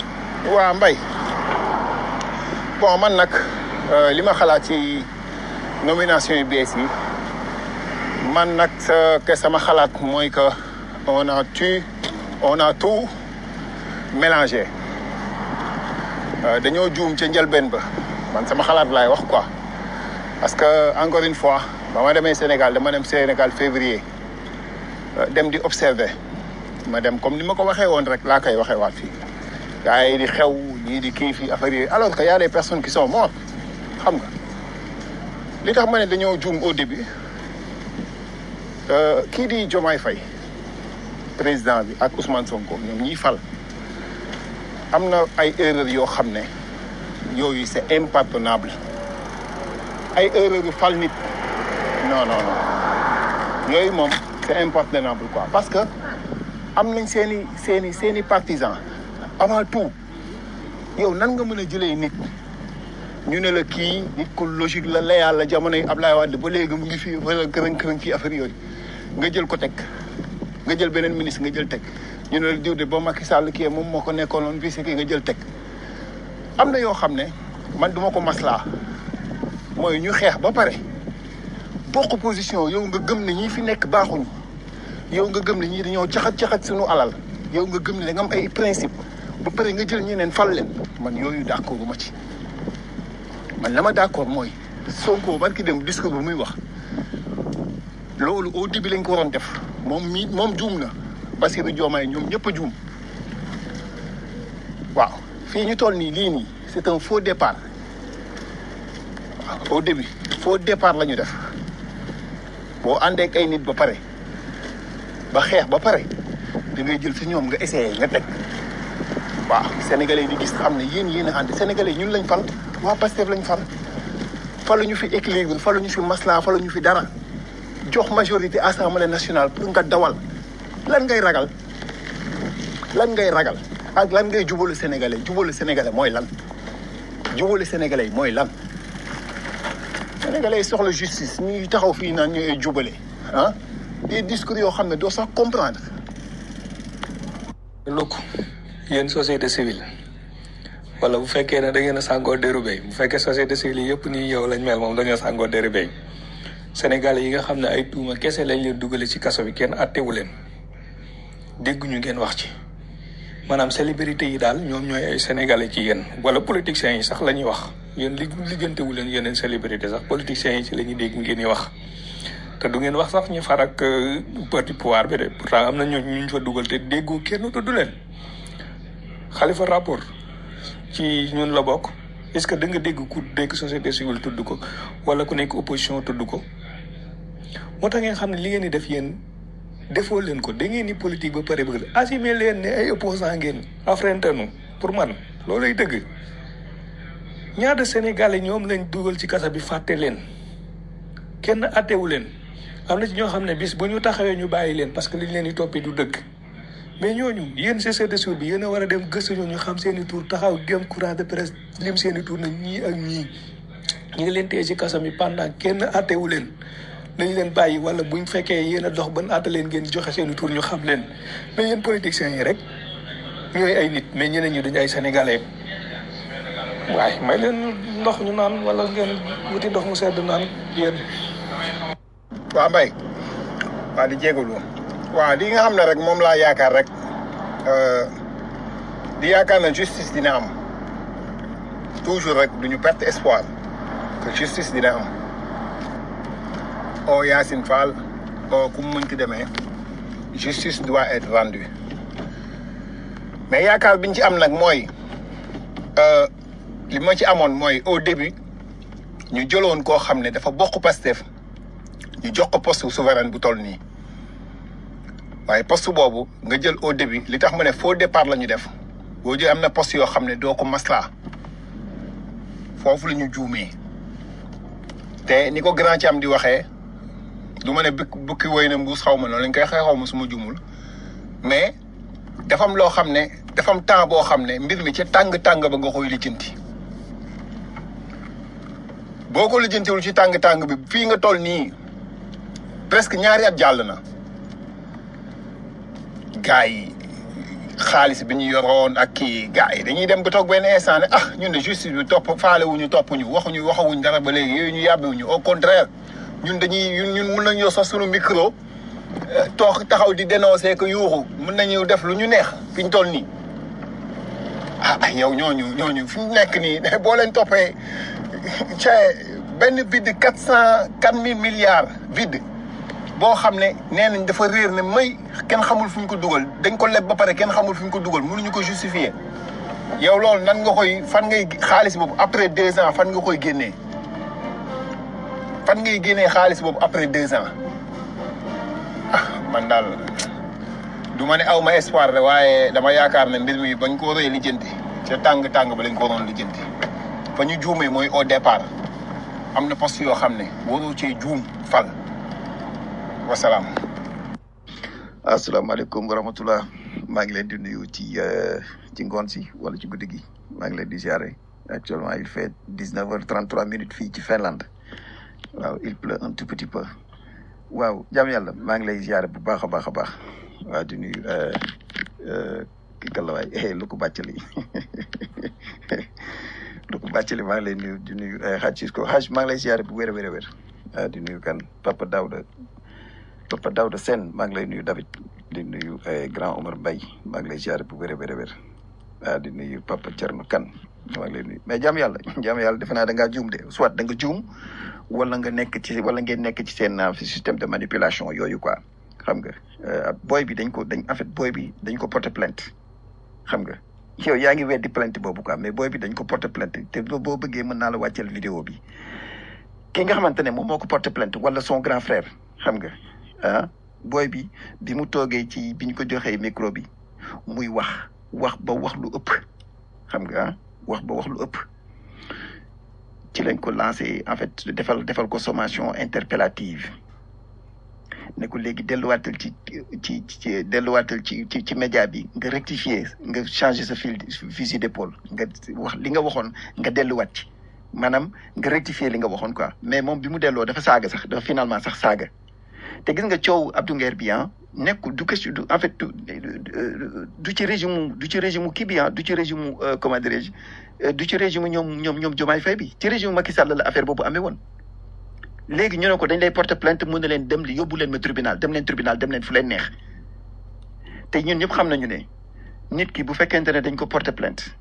waa Mbaye bon man nag euh, li ma xalaat ci nomination yu bees yi man nag sa que sama xalaat mooy que on a tu on a tout mélangé Euh, dañoo juum ca njëlbeen ba man sama xalaat laay wax quoi parce que encore une fois ba ma demee Sénégal dama dem Sénégal février euh, dem di observer ma dem comme ni ma ko waxee woon rek laa koy waxee waat fii gars yi di xew ñii di kii fii affaire yooyu alors que y a des personnes qui sont mortes xam nga li tax ma ne dañoo juum au début euh, kii di Diomaye Faye président bi ak Ousmane Sonko ñoom ñiy fal am na ay erreurs yoo xam ne yooyu c'est impardonnable ay erreurs yu fal nit non non non yooyu moom c'est impardonnable quoi parce que am nañ seen i seen i seen i partisans avant tout yow nan nga mën a jëlee nit ñu ne la kii nit ku logique la la yàlla jamono yi Ablaye Wade ba léegi mu ngi fi wala kërën kërën kii affaire yooyu nga jël ko teg nga jël beneen ministre nga jël teg ñu ne la diw de ba Macky Sall kii moom moo ko nekkoon vice kii nga jël teg am na yoo xam ne man duma ko maslaa mooy ñu xeex ba pare bokk position yow nga gëm ne ñii fi nekk baaxuñu yow nga gëm ne ñii dañoo caxat caxat suñu alal yow nga gëm ne da nga am ay principe ba pare nga jël ñeneen fal leen man yooyu d'accord ma ci man la ma d'accord mooy Sonko barki dem discours bu muy wax loolu au début lañ ko waroon def moom mii moom juum na Bassirou Diomaye ñoom ñëpp a juum waaw fii ñu toll nii lii nii c'est un faux départ waaw au début faux départ la ñu def boo àndee ak ay nit ba pare ba xeex ba pare da ngay jël si ñoom nga essayé nga teg waaw sénégalais yi di gis xam ne yéen yéen a ànd sénégalais yi ñun lañ fal waa Pastef lañ fal faluñu fi équilibre faluñu fi masla faluñu fi dara jox majorité assemblée nationale pour nga dawal lan ngay ragal lan ngay ragal ak lan ngay jubalu sénégalais jubalu sénégalais mooy lan jubalu sénégalais mooy lan sénégalais yi soxla justice ñuy taxaw fii naan ñooy jubale ah des discours yoo xam ne doo sax comprendre lukk yéen société civile wala bu fekkee ne da ngeen a sàngoo déru béy bu fekkee société civile yi yëpp nii yow lañ mel moom dañoo sàngoo déru béy Sénégal yi nga xam ne ay tuuma kese lañ leen dugale ci kaso bi kenn attewu leen dégguñu ngeen wax ci maanaam célébrité yi daal ñoom ñooy ay sénégalais ci yéen wala politiciens yi sax la ñuy wax yéen li lijjantewu leen yeneen célébrité sax politiciens yi ci la ñuy dégg ngeen di wax te du ngeen wax sax ñu far ak parti pouvoir bi de pourtant am na ñoo ñu fa dugal te déggoo kenn tudd leen xalifa rapport ci ñun la bokk est-ce que da nga dégg ku dégg société civile tudd ko wala ku nekk opposition tudd ko moo tax ngeen xam ne li ngeen di def yéen defoo leen ko da ngeen di politique ba pare bëgg assumer leen ne ay opposant ngeen affrentenu pour man loolay dëgg ñaata sénégalais ñoom lañ dugal ci kasa bi fàtte leen kenn attewu leen am na ci ñoo xam ne bis bu ñu taxawee ñu bàyyi leen parce que liñ leen di toppee du dëgg mais ñooñu yéen société civile bi yéen a war a dem gëstu ñu xam seen i tur taxaw gém courant de presse lim seen i tur na ñii ak ñii ñu ngi leen téye ci kaso mi pendant kenn attewu leen nañ leen bàyyi wala buñ fekkee yéen a dox ban atte leen ngeen joxe seen i tur ñu xam leen mais yéen politiciens yi rek ñooy ay nit mais ñeneen ñi duñu ay sénégalais waaye may leen ndox ñu naan wala ngeen wuti ndox mu sedd naan yéen waa Mbaye waa di jégalu waaw li nga xam ne rek moom laa yaakaar rek di yaakaar na justice dina am toujours rek duñu perte espoir que justice dina am o Yacine Fall o ku mu mënti demee justice doit être rendue mais yaakaar biñ ci am nag mooy li ma ci amoon mooy au début ñu jëloon koo xam ne dafa bokk Pastef ñu jox ko poste souverain bu toll nii waaye poste boobu nga jël au début li tax ma ne faux départ la ñu def boo jël am na poste yoo xam ne doo ko maslaa foofu la ñu juumee te ni ko grand ci am di waxee du ma ne bukki bukki woy na mbuus xaw ma noonu lañ koy xëy xaw ma su ma juumul mais dafa am loo xam ne dafa am temps boo xam ne mbir mi ca tàng-tàng ba nga koy lijjanti boo ko lijjantiwul ci tàng-tàng bi fii nga toll nii presque ñaari at jàll na gars yi xaalis bi ñu yoroon ak kii gars yi dañuy dem ba toog benn instant ne ah ñun de justice bi topp faale wuñu topp ñu waxuñu waxawuñ dara ba léegi yooyu ñu yàbbiwuñu au contraire ñun dañuy ñun ñun mun nañoo sax suñu micro toog taxaw di dénoncer que yuuxu mun nañu def lu ñu neex fi ñu toll nii ah yow ñooñu ñooñu fi mu nekk nii boo leen toppee ca benn vide quatre cent quatre mille milliards vide boo xam ne nee nañ dafa réer ne may kenn xamul fu ñu ko dugal dañ ko leb ba pare kenn xamul fu ñu ko dugal mënuñu ko justifier yow loolu nan nga koy fan ngay xaalis boobu après deux ans fan nga koy génnee fan ngay génnee xaalis boobu après deux ans ah man daal du ma ne aw ma espoir de waaye dama yaakaar ne mbir mi bañ ko waree lijjanti ca tàng tàng ba lañ ko waroon lijjanti fa ñu juumee mooy au départ am na poste yoo xam ne waroo cee juum fal wasalaam. asalaamaaleykum wa rahmatulah maa ngi leen di nuyu ci ci ngoon si wala ci guddi gi maa ngi leen di ziare actuellement il fait dix neuf heures trente trois minutes fii ci Finlande waaw il pleut un tout petit peu waaw jaam yàlla maa ngi lay ziare bu baax a baax a baax waaw di nuyu kii kan la waay lu ko bàccali lu ko bàccali maa ngi lay nuyu di nuyu xaaj Cisco xaaj maa ngi lay ziare bu wér a wér a wér waaw di nuyu kan Papa Daouda Papa Daouda Sène maa ngi lay nuyu David di nuyu grand Omar Mbaye maa ngi lay ziare bu wér a wér a wér waaw di nuyu Papa Thierno Kane maa ngi lay nuyu mais jaam yàlla jaam yàlla defe naa da ngaa juum de soit da nga juum wala nga nekk ci wala ngeen nekk ci seen système de manipulation yooyu quoi xam nga booy bi dañ ko dañ en fait booy bi dañ ko porter plainte xam nga yow yaa ngi weddi plainte boobu quoi mais booy bi dañ ko porter plainte te boo bëggee mën naa la wàcceel vidéo bi ki nga xamante ne moom moo ko porter plainte wala son grand frère xam nga ah booy bi bi mu toogee ci bi ñu ko joxee micro bi muy wax wax ba wax lu ëpp xam nga ah wax ba wax lu ëpp ci lañ ko lancé en fait defal defal ko sommation interpellative ne ko léegi delluwaatal ci ci ci delluwaatal ci ci ci média bi nga rectifier nga changer sa fil fusil d'épaule nga wax li nga waxoon nga delluwaat ci maanaam nga rectifier li nga waxoon quoi mais moom bi mu delloo dafa saaga sax dafa finalement sax saaga te gis nga coow Abdou Nguer bi ah nekkul du question du en fait du du ci régime du ci régime kii bi ah du ci régime comment dirais-je du ci régime ñoom ñoom ñoom Diomaye Faye bi ci régime Macky Sall la affaire boobu amee woon. léegi ñu ne ko dañ lay porter plainte mun na leen dem li yóbbu leen ma tribunal dem leen tribunal dem leen fu leen neex te ñun ñëpp xam nañu ne nit ki bu fekkente ne dañ ko porter plainte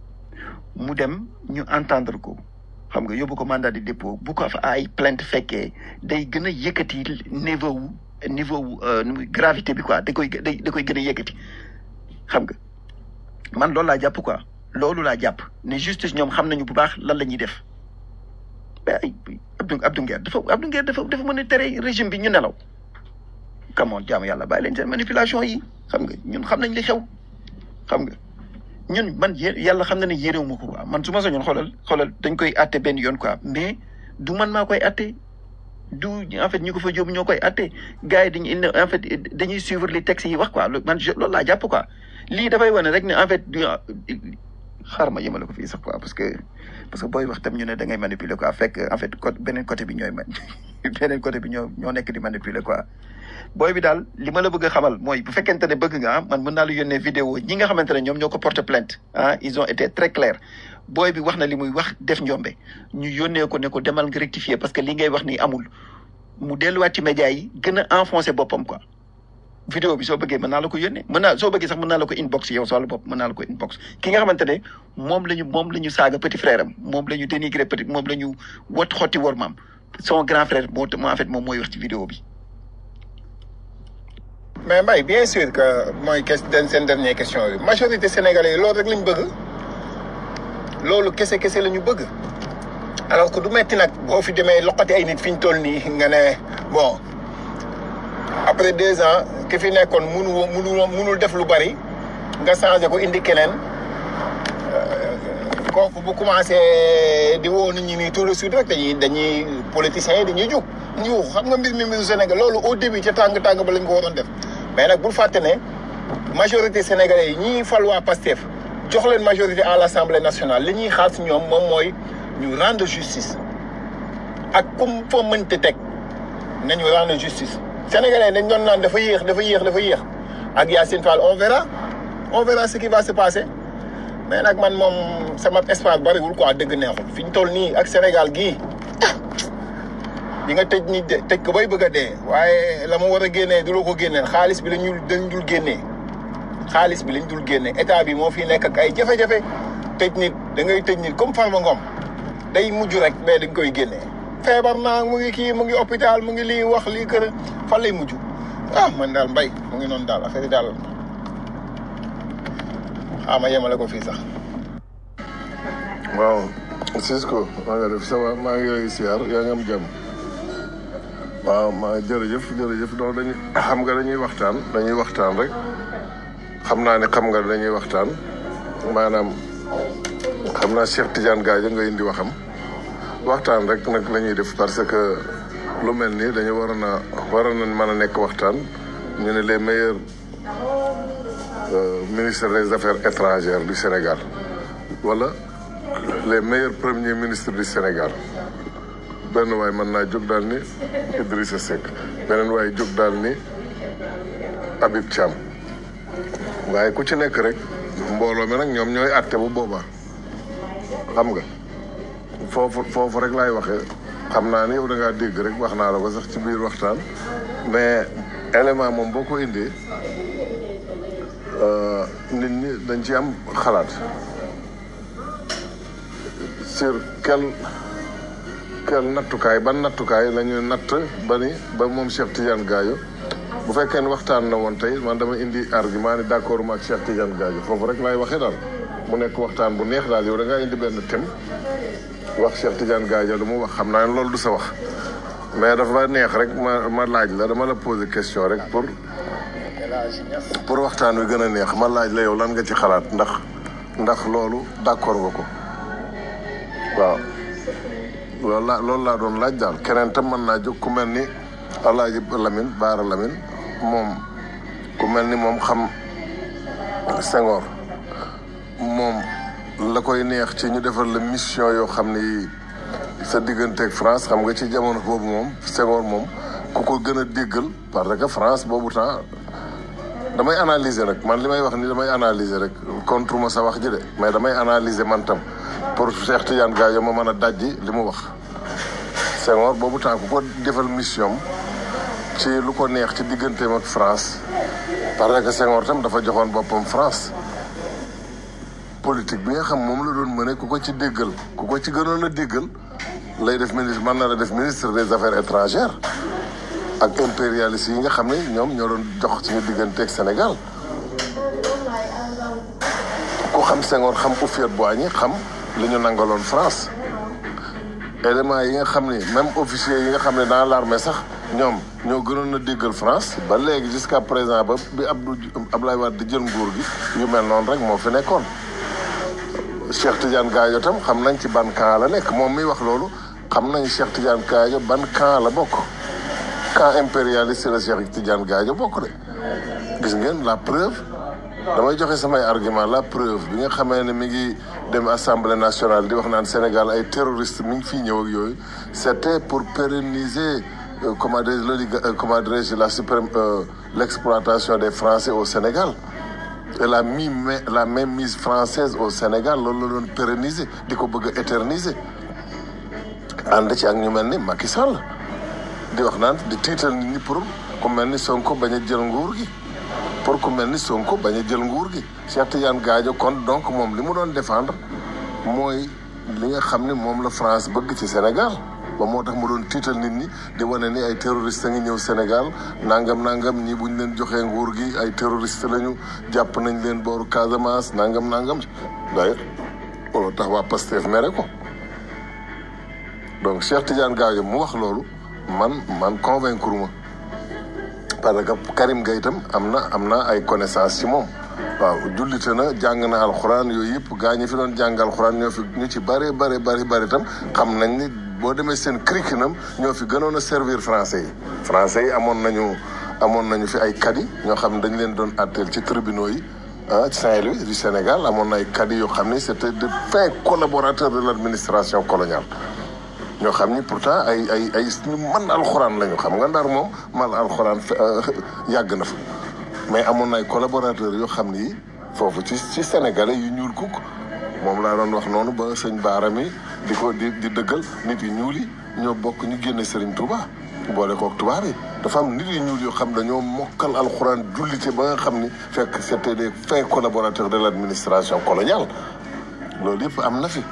mu dem ñu entendre ko. xam nga yóbbu ko mandat de dépôt bu ko fa ay plainte fekkee day gën a yëkkati niveau wu niveau wu gravité bi quoi da koy da da koy gën a yëkkati xam nga man loolu laa jàpp quoi loolu laa jàpp ne justice ñoom xam nañu bu baax lan la ñuy def mais ay Abdou Abdou Nguer dafa Abdou Nguer dafa dafa mën a tere régime bi ñu nelaw kamoon jaamu yàlla bàyyi leen seen manipulation yi xam nga ñun xam nañ li xew xam nga ñun man yàlla xam na ne yéréw ma ko quoi man su ma soñoon xoolal xoolal dañ koy atte benn yoon quoi mais du man maa koy atte du en fait ñu ko fa jóobu ñoo koy atte gars yi dañuy en fait dañuy suivre les textes yi wax quoi man loolu laa jàpp quoi lii dafay wane rek ne en fait xaar ma yemale ko fii sax quoi parce que parce que booy wax tam ñu ne da ngay manipuler quoi fekk en fait côté beneen côté bi ñooy man beneen côté bi ñoo ñoo nekk di manipuler quoi booy bi daal li ma la bëgg a xamal mooy bu fekkente ne bëgg nga ah man mën naa la yónnee vidéo ñi nga xamante ne ñoom ñoo ko porte plainte ah ils ont été très clairs booy bi wax na li muy wax def njombe ñu yónnee ko ne ko demal nga rectifier parce que li ngay wax nii amul mu delluwaat ci média yi gën a enfoncé boppam quoi. vidéo bi soo bëggee mën naa la ko yónnee mën naa soo bëggee sax mën naa la ko inbox yow soo la bopp mën naa la ko inbox ki nga xamante ne moom la ñu moom la ñu saaga petit frère am moom la ñu dénigré petit moom la ñu wat xotti wor maam son grand frère moo en fait moom mooy wax ci vidéo bi. mais Mbaye bien sûr que mooy question seen dernière question bi majorité sénégalais yi loolu rek lañ bëgg loolu kese kese la ñu bëgg alors que du metti nag boo fi demee loqati ay nit fi ñu toll nii nga ne bon après deux ans ki fi nekkoon munu munu munul def lu bari nga changé ko indi keneen kooku bu commencé di woo nit ñi nii tout de suite rek dañuy dañuy politiciens yi dañuy jóg ñu xam nga mbir mi mbiru Sénégal loolu au début ca tàng tàng ba lañ ko waroon def mais nag bul fàtte ne majorité sénégalais yi ñii fal waa Pastef jox leen majorité à l' assemblée nationale li ñuy xaar si ñoom moom mooy ñu rendre justice ak comme foo mënte teg nañu rendre justice. sénégalais dañ doon naan dafa yéex dafa yéex dafa yéex ak Yacine Fall on verra on verra ce qui va se passer mais nag man moom sama espace bariwul quoi dëgg neexul fi ñu toll nii ak Sénégal gii di nga tëj nit de tëj ko bay bëgg a dee waaye la mu war a génnee du la ko génneel xaalis bi lañu dañ dul génnee xaalis bi lañ dul génnee état bi moo fi nekk ak ay jafe-jafe tëj nit da ngay tëj nit comme Farba Ngom day mujj rek mais dañ koy génnee feebar naa mu ngi kii mu ngi hôpital mu ngi lii wax lii kër fan lay mujj ah man daal mbay mu ngi noonu daal affaire yi daal xaama yemale ko fii sax waaw Cisco maa nga def ça va maa ngi lay siyaar yaa ngi am jàmm waaw maa jërëjëf jërëjëf donc dañuy xam nga dañuy waxtaan dañuy waxtaan rek xam naa ne xam nga dañuy waxtaan maanaam xam naa Cheikh Tidiane Gadio nga indi waxam waxtaan rek nag la ñuy def parce que lu mel nii dañu waroon a waroon nañ mën a nekk waxtaan ñu ne les meilleurs euh, ministres des affaires étrangères du Sénégal wala les meilleurs premiers ministres du Sénégal benn waay mën naa jóg daal ni Idrissa Seck beneen waay jóg daal ni Habib Thiam waaye ku ci nekk rek mbooloo mi nag ñoom ñooy àtte bu boobaa xam nga foofu foofu rek laay waxee xam naa ni yow da ngaa dégg rek wax naa la ko sax ci biir waxtaan mais élément moom boo ko indee euh, nit ñi dañ ci am xalaat sur quel quel nattukaay ban nattukaay la ñuy natt ba ni ba moom Cheikh Tidiane Gadio bu fekkee ne waxtaan na woon tey man dama indi argument ni d'accord ma ak Cheikh Tidiane Gadio foofu rek laay waxee daal mu nekk waxtaan bu neex daal yow da ngaa indi benn thème wax Cheikh Tidiane Gadio lu mu wax xam naa ne loolu du sa wax mais dafa neex rek ma ma laaj la dama la poser question rek pour pour waxtaan wi gën a neex ma laaj la yow lan nga ci xalaat ndax ndax loolu d'accord nga ko waaw loolu laa loolu laa doon laaj daal keneen tam mën naa jóg ku mel ni Alaaji Lamine Baara Lamine moom ku mel ni moom xam Senghor moom la koy neex ci ñu defal la mission yoo xam ni sa digganteeg France xam nga ci jamono boobu moom Senghor moom ku ko gën a déggal parce que France boobu temps damay analyser rek man li may wax ni damay analyser rek contre ma sa wax ji de mais damay analyser man tam pour Cheikh Tidiane Gadio ma mën a dajji li mu wax Senghor boobu temps ku ko defal mission ci lu ko neex ci digganteem ak France parce que Senghor tam dafa joxoon boppam France politique bi nga xam moom la doon mëne ku ko ci déggal ku ko ci gënoon a déggal lay def ministre mën na la def ministre des affaires étrangères ak impérialistes yi nga xam ne ñoom ñoo doon jox suñu diggante ak Sénégal ku xam Senghor xam Houphouët-Boigny xam li ñu nangaloon France éléments yi nga xam ne même officiers yi nga xam ne dans l'armée sax ñoom ñoo gënoon a déggal France ba léegi jusqu'à présent ba bi Abdou Abdoulaye Wade di jël nguur gi yu mel noonu rek moo fi nekkoon Cheikh Tidiane Gadio tam xam nañ ci ban camp la nekk moom miy wax loolu xam nañ Cheikh Tidiane Gadio ban camp la bokk camp impérialiste la Cheikh Tidiane Gadio bokk de gis ngeen la preuve damay joxe samay argument la preuve bi nga xamee ne mi ngi dem assemblée nationale di wax naan Sénégal ay terroristes mi ngi fii ñëw ak yooyu c'était pour pérenniser euh, comment dirais le comment dirais-je la suprême euh, l'exploitation des Français au Sénégal et la mi la même mise française au Sénégal loolu la doon pérenniser di ko bëgg a éterniser ànd ci ak ñu mel ni Macky Sall di wax naan di tiital nit ñi pour ku mel ni Sonko bañ a jël nguur gi pour ku mel ni Sonko bañ a jël nguur gi Cheikh Tidiane Gadio kon donc moom li mu doon défendre mooy li nga xam ne moom la France bëgg ci Sénégal ba moo tax mu doon tiital nit ñi di wane ni ay terroristes a ngi ñëw Sénégal nangam nangam ñi buñ leen joxee nguur gi ay terroristes lañu jàpp nañ leen booru Casamance nangam nangam d'ailleurs loolu tax waa Pastef mere ko donc Cheikh Tidiane Gadio mu wax loolu man man convaincre ma parce que Karim Gueye itam am na am na ay connaissance ci moom waaw jullite na jàng na alxuraan yooyu yëpp gaa ñi fi doon jàng alxuraan ñoo fi ñu ci bare bare bari bari itam xam nañ ni boo demee seen curriculum ñoo fi gënoon a servir français yi français yi amoon nañu amoon nañu fi ay kadi ñoo xam ne dañ leen doon atteel ci tribunaux yi ah Saint-Louis du Sénégal amoon na ay kadi yoo xam ne c'était de fins collaborateurs de l'administration coloniale ñoo xam ni pourtant ay ay ay ñu mën alxuraan lañu xam nga ndar moom man alxuraan yàgg na fa mais amoon na ay collaborateurs yoo xam ni foofu ci ci sénégalais yu ñuul kukk moom laa doon wax noonu ba sëñ Baara mi di ko di di dëggal nit yu ñuul yi ñoo bokk ñu génne Serigne Touba boole kook tubaab yi dafa am nit yu ñuul yoo xam dañoo mokkal alxuraan jullite ba nga xam ni fekk c'était des fins collaborateurs de l'administration coloniale loolu yëpp am na fi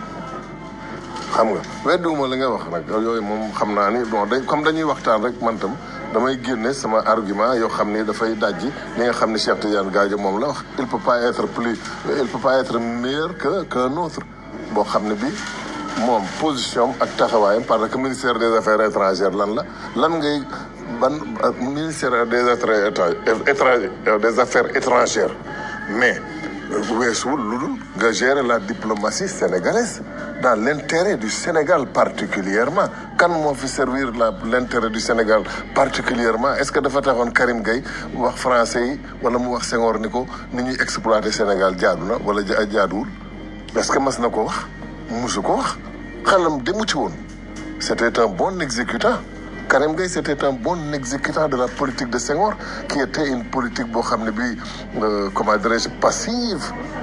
xam nga weddiwuma li nga wax nag yooyu moom xam naa ni bon dañ comme dañuy waxtaan rek man tam damay génne sama argument yoo xam ni dafay dajji li nga xam ni Cheikh Tidiane Gadio moom la wax il peut pas être plus il peut pas être meilleur que qu'un autre boo xam ne bi moom position ak taxawaayam parce que ministère des affaires étrangères lan la lan ngay ban ministère des affaires étrangères des affaires étrangères mais weesuwul lu dul nga gérer la diplomatie sénégalaise dans l'intérêt du Sénégal particulièrement kan moo fi servir la l'intérêt du Sénégal particulièrement est-ce que dafa taxoon Karim Gueye wax français yi wala mu wax Senghor ni ko ni ñuy exploiter Sénégal jaadu na wala jaaduwul est-ce que mas na ko wax musu ko wax xelam demu ci woon c'était un bon exécutant Karim Gueye c'était un bon exécutant de la politique de Senghor qui était une politique boo xam ne bii comment dirais-je passive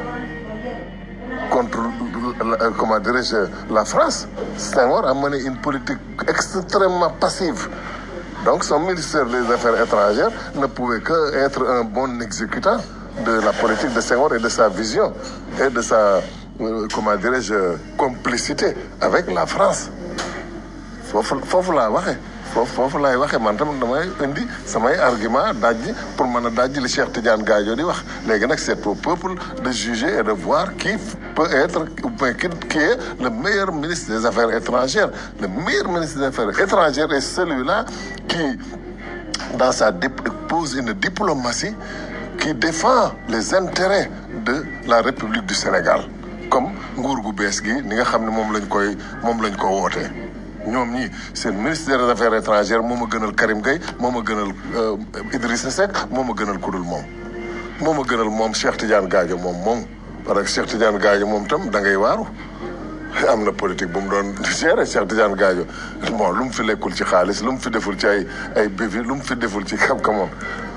contre comment dirais-je la France Senghor a mené une politique extrêmement passive donc son ministère des Affaires étrangères ne pouvait que être un bon exécutant de la politique de Senghor et de sa vision et de sa comment dirais-je complicité avec la France foofu foofu laa waxee foofu foofu laay waxee man tam damay indi samay argument dajji pour mën a dajji li Cheikh Tidiane Gadio di wax léegi nag c'est au peuple de juger et de voir qui peut être ou bien qui qui est le meilleur ministre des Affaires étrangères le meilleur ministre des Affaires étrangères est celui-là qui dans sa pose une diplomatie qui défend les intérêts de la République du Sénégal comme nguur gu bees gi ni nga xam ne moom lañ koy moom lañ ko wootee ñoom ñii seen ministre des affaires étrangères moo ma gënal Karim Gueye moo ma gënal Idrissa Seck moo ma gënal kudul moom moo ma gënal moom Cheikh Tidiane Gadio moom moom parce que Cheikh Tidiane Gadio moom tam da ngay waaru am na politique bu mu doon gérer Cheikh Tidiane Gadio bon lu mu fi lekkul ci xaalis lu mu fi deful ci ay ay bévi lu mu fi deful ci xam-xamoon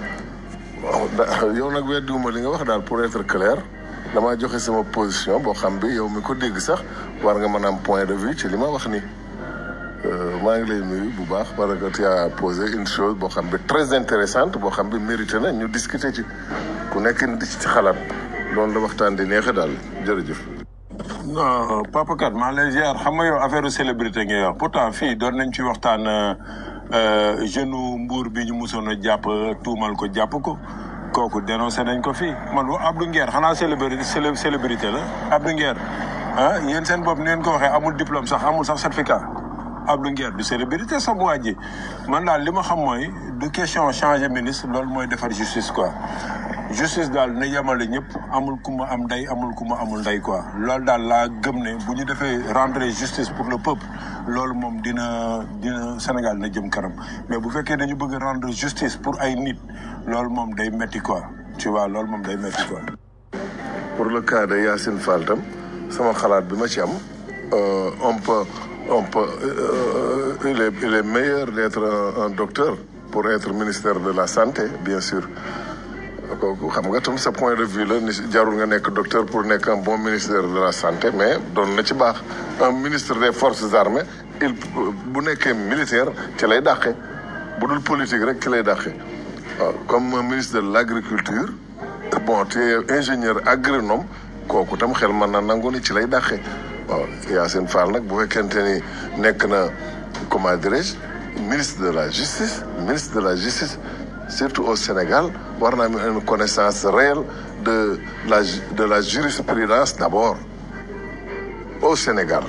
yow nag weddiwuma li nga wax daal pour être clair damaa joxe sama position boo xam bi yow mi ko dégg sax war nga mën a am point de vue ci li ma wax nii maa ngi lay nuyu bu baax parce que tu as posé une chose boo xam bi très intéressante boo xam bi mérité na ñu discuter ci ku nekk di ci xalaat loolu la waxtaan di neexe daal jërëjëf. non Papa Kat maa lay ziar xam nga yow affaire célébrité ngay wax pourtant fii doon nañ ci waxtaan jeune mbuur bi ñu musoon a jàpp tuumal ko jàpp ko kooku dénoncé nañ ko fii man Abdou Nguer xanaa célébrité célébrité la Abdou Nguer ah yéen seen bopp ni ngeen ko waxee amul diplôme sax amul sax certificat Abdou Nguer du célébrité sama waa ji man daal li ma xam mooy du question changer ministre loolu mooy defar justice quoi justice daal na yemale ñëpp amul ku ma am ndey amul ku ma amul ndey quoi loolu daal laa gëm ne bu ñu defee rendre justice pour le peuple loolu moom dina dina Sénégal na jëm kanam mais bu fekkee dañu bëgg rendre justice pour ay nit loolu moom day metti quoi tu vois loolu moom day metti quoi. pour le cas de Yacine Fall tam sama xalaat bi ma ci am on peut on peut euh, il est il est meilleur d'être un, un docteur pour être ministère de la santé bien sûr. kooku xam nga tam sa point de vue la ni jarul nga nekk docteur pour nekk un bon ministère de la santé mais doon na ci baax un ministre des forces armées il bu nekkee militaire ci lay dàqe bu dul politique rek ci lay dàqe waaw comme un ministre de l'agriculture bon tu es ingénieur agronome kooku tam xel mën na nangu ni ci lay dàqe waaw Yacine Fall nag bu fekkente ni nekk na comment dirais-je ministre de la justice ministre de la justice surtout au Sénégal war na am une connaissance réelle de la de la jurisprudence d'abord au Sénégal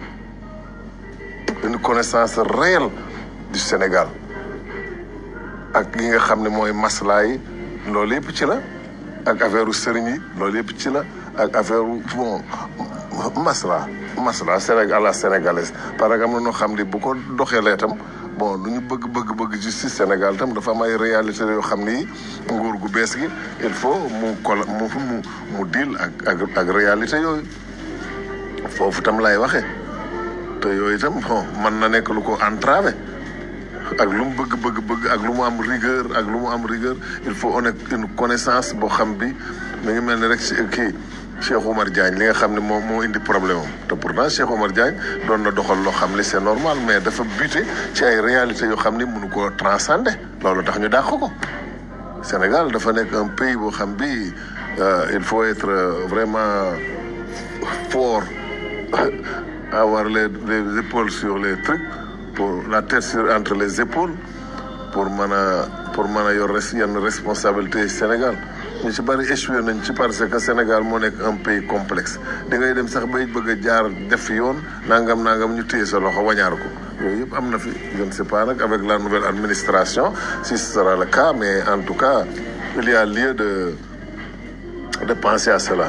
une connaissance réelle du Sénégal ak li nga xam ne mooy maslaa yi loolu yëpp ci la ak affaire u sëriñ yi loolu yëpp ci la ak affaire bon masla masla Sénégal la sénégalaise parce que am na noo xam ne bu ko doxeelee tam bon lu ñu bëgg bëgg bëgg justice Sénégal tam dafa am ay réalité yoo xam ni nguur gu bees gi il faut mu kol mu mu mu deal ak ak ak réalité yooyu foofu tam lay waxee te yooyu tam bon mën na nekk lu ko entravé ak lu mu bëgg bëgg bëgg ak lu mu am rigueur ak lu mu am rigueur il faut on ait une connaissance boo xam bi mi ngi mel ni rek si kii Cheikh Oumar Diagne li nga xam ne moo moo indi problème am te pourtant Cheikh Oumar Diagne doon na doxal loo xam ne c'est normal mais dafa buté ci ay réalités yoo xam ne mënu koo transcender loolu tax ñu dàq ko Sénégal dafa nekk un pays boo xam bi euh, il faut être euh, vraiment fort avoir les, les épaules sur les trucs pour la tête sur entre les épaules pour mën a pour mën a yor res yenn responsabilité yi Sénégal ñu ci bari échoué nañ ci parce que Sénégal moo nekk un pays complexe da ngay dem sax bay bëgg a jaar def fi yoon nangam nangam ñu téye sa loxo wañaar ko yooyu yëpp am na fi je ne sais pas nag avec la nouvelle administration si ce sera le cas mais en tout cas il y a lieu de de penser à cela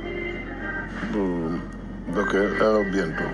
donc à bientôt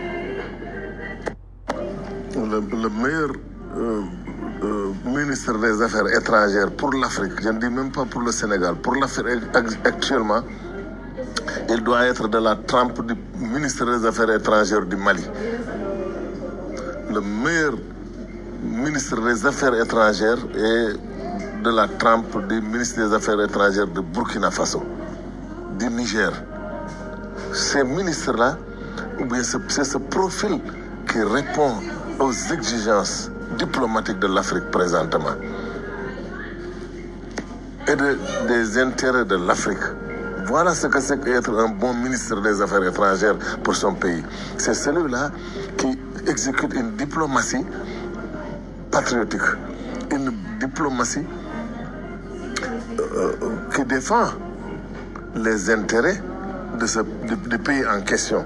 le, le meilleur euh, euh, ministre des Affaires étrangères pour l'Afrique, je ne dis même pas pour le Sénégal, pour l'Afrique ac- actuellement, il doit être de la trempe du ministre des Affaires étrangères du Mali. Le meilleur ministre des Affaires étrangères est de la trempe du ministre des Affaires étrangères de Burkina Faso, du Niger. Ces ministres-là, ou bien ce- c'est ce profil qui répond aux exigences diplomatiques de l'Afrique présentement et de- des intérêts de l'Afrique. Voilà ce que c'est qu'être un bon ministre des Affaires étrangères pour son pays. C'est celui-là qui exécute une diplomatie patriotique, une diplomatie euh, qui défend les intérêts de ce, du, du pays en question.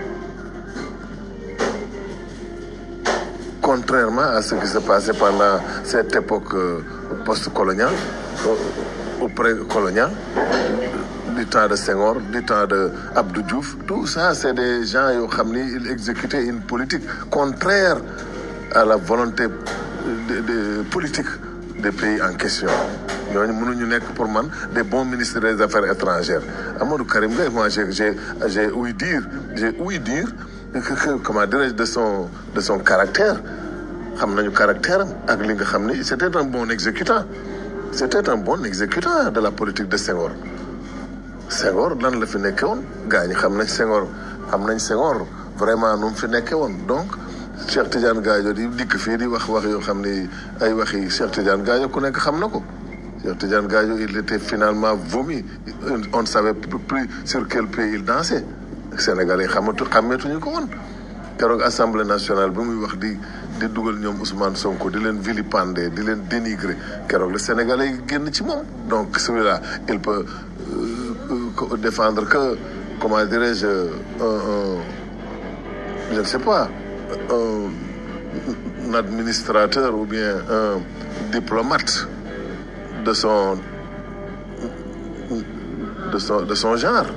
Contrairement à ce qui se passait pendant cette époque euh, post-coloniale euh, ou pré-coloniale, du temps de Senghor, du temps de Abdou Diouf, tout ça, c'est des gens qui ils exécutaient une politique contraire à la volonté de, de- politique des pays en question. ñooñu mënuñu nekk pour man des bons ministres des affaires étrangères Amadou Karim Gueye moi j'ai j'ai j'ai ouï dire j'ai ouï dire que, que- comment dirais-je de son de son caractère xam nañu caractère am ak li nga xam ni c'était un bon exécutant c'était un bon exécutant de la politique de Senghor Senghor lan la fi nekke woon gars ñi xam nañ Senghor xam nañ Senghor vraiment nu mu fi nekke woon donc Cheikh Tidiane Gadio di dikk fii di wax wax yoo xam ni ay waxi Cheikh Tidiane Gadio ku nekk xam na ko Cheikh Tidiane Gadio il était finalement vomi on ne savait plus sur quel pied il dansait Sénégalais yi xamatu xàmmeetuñu ko woon keroog assemblée nationale bi muy wax di di dugal ñoom Ousmane Sonko di leen vilipender di leen dénigrer keroog le Sénégalais yi génn ci moom donc celui-là il peut euh, euh, défendre que comment dirais-je un, un je ne sais pas un, un administrateur ou bien un diplomate de son de son de son genre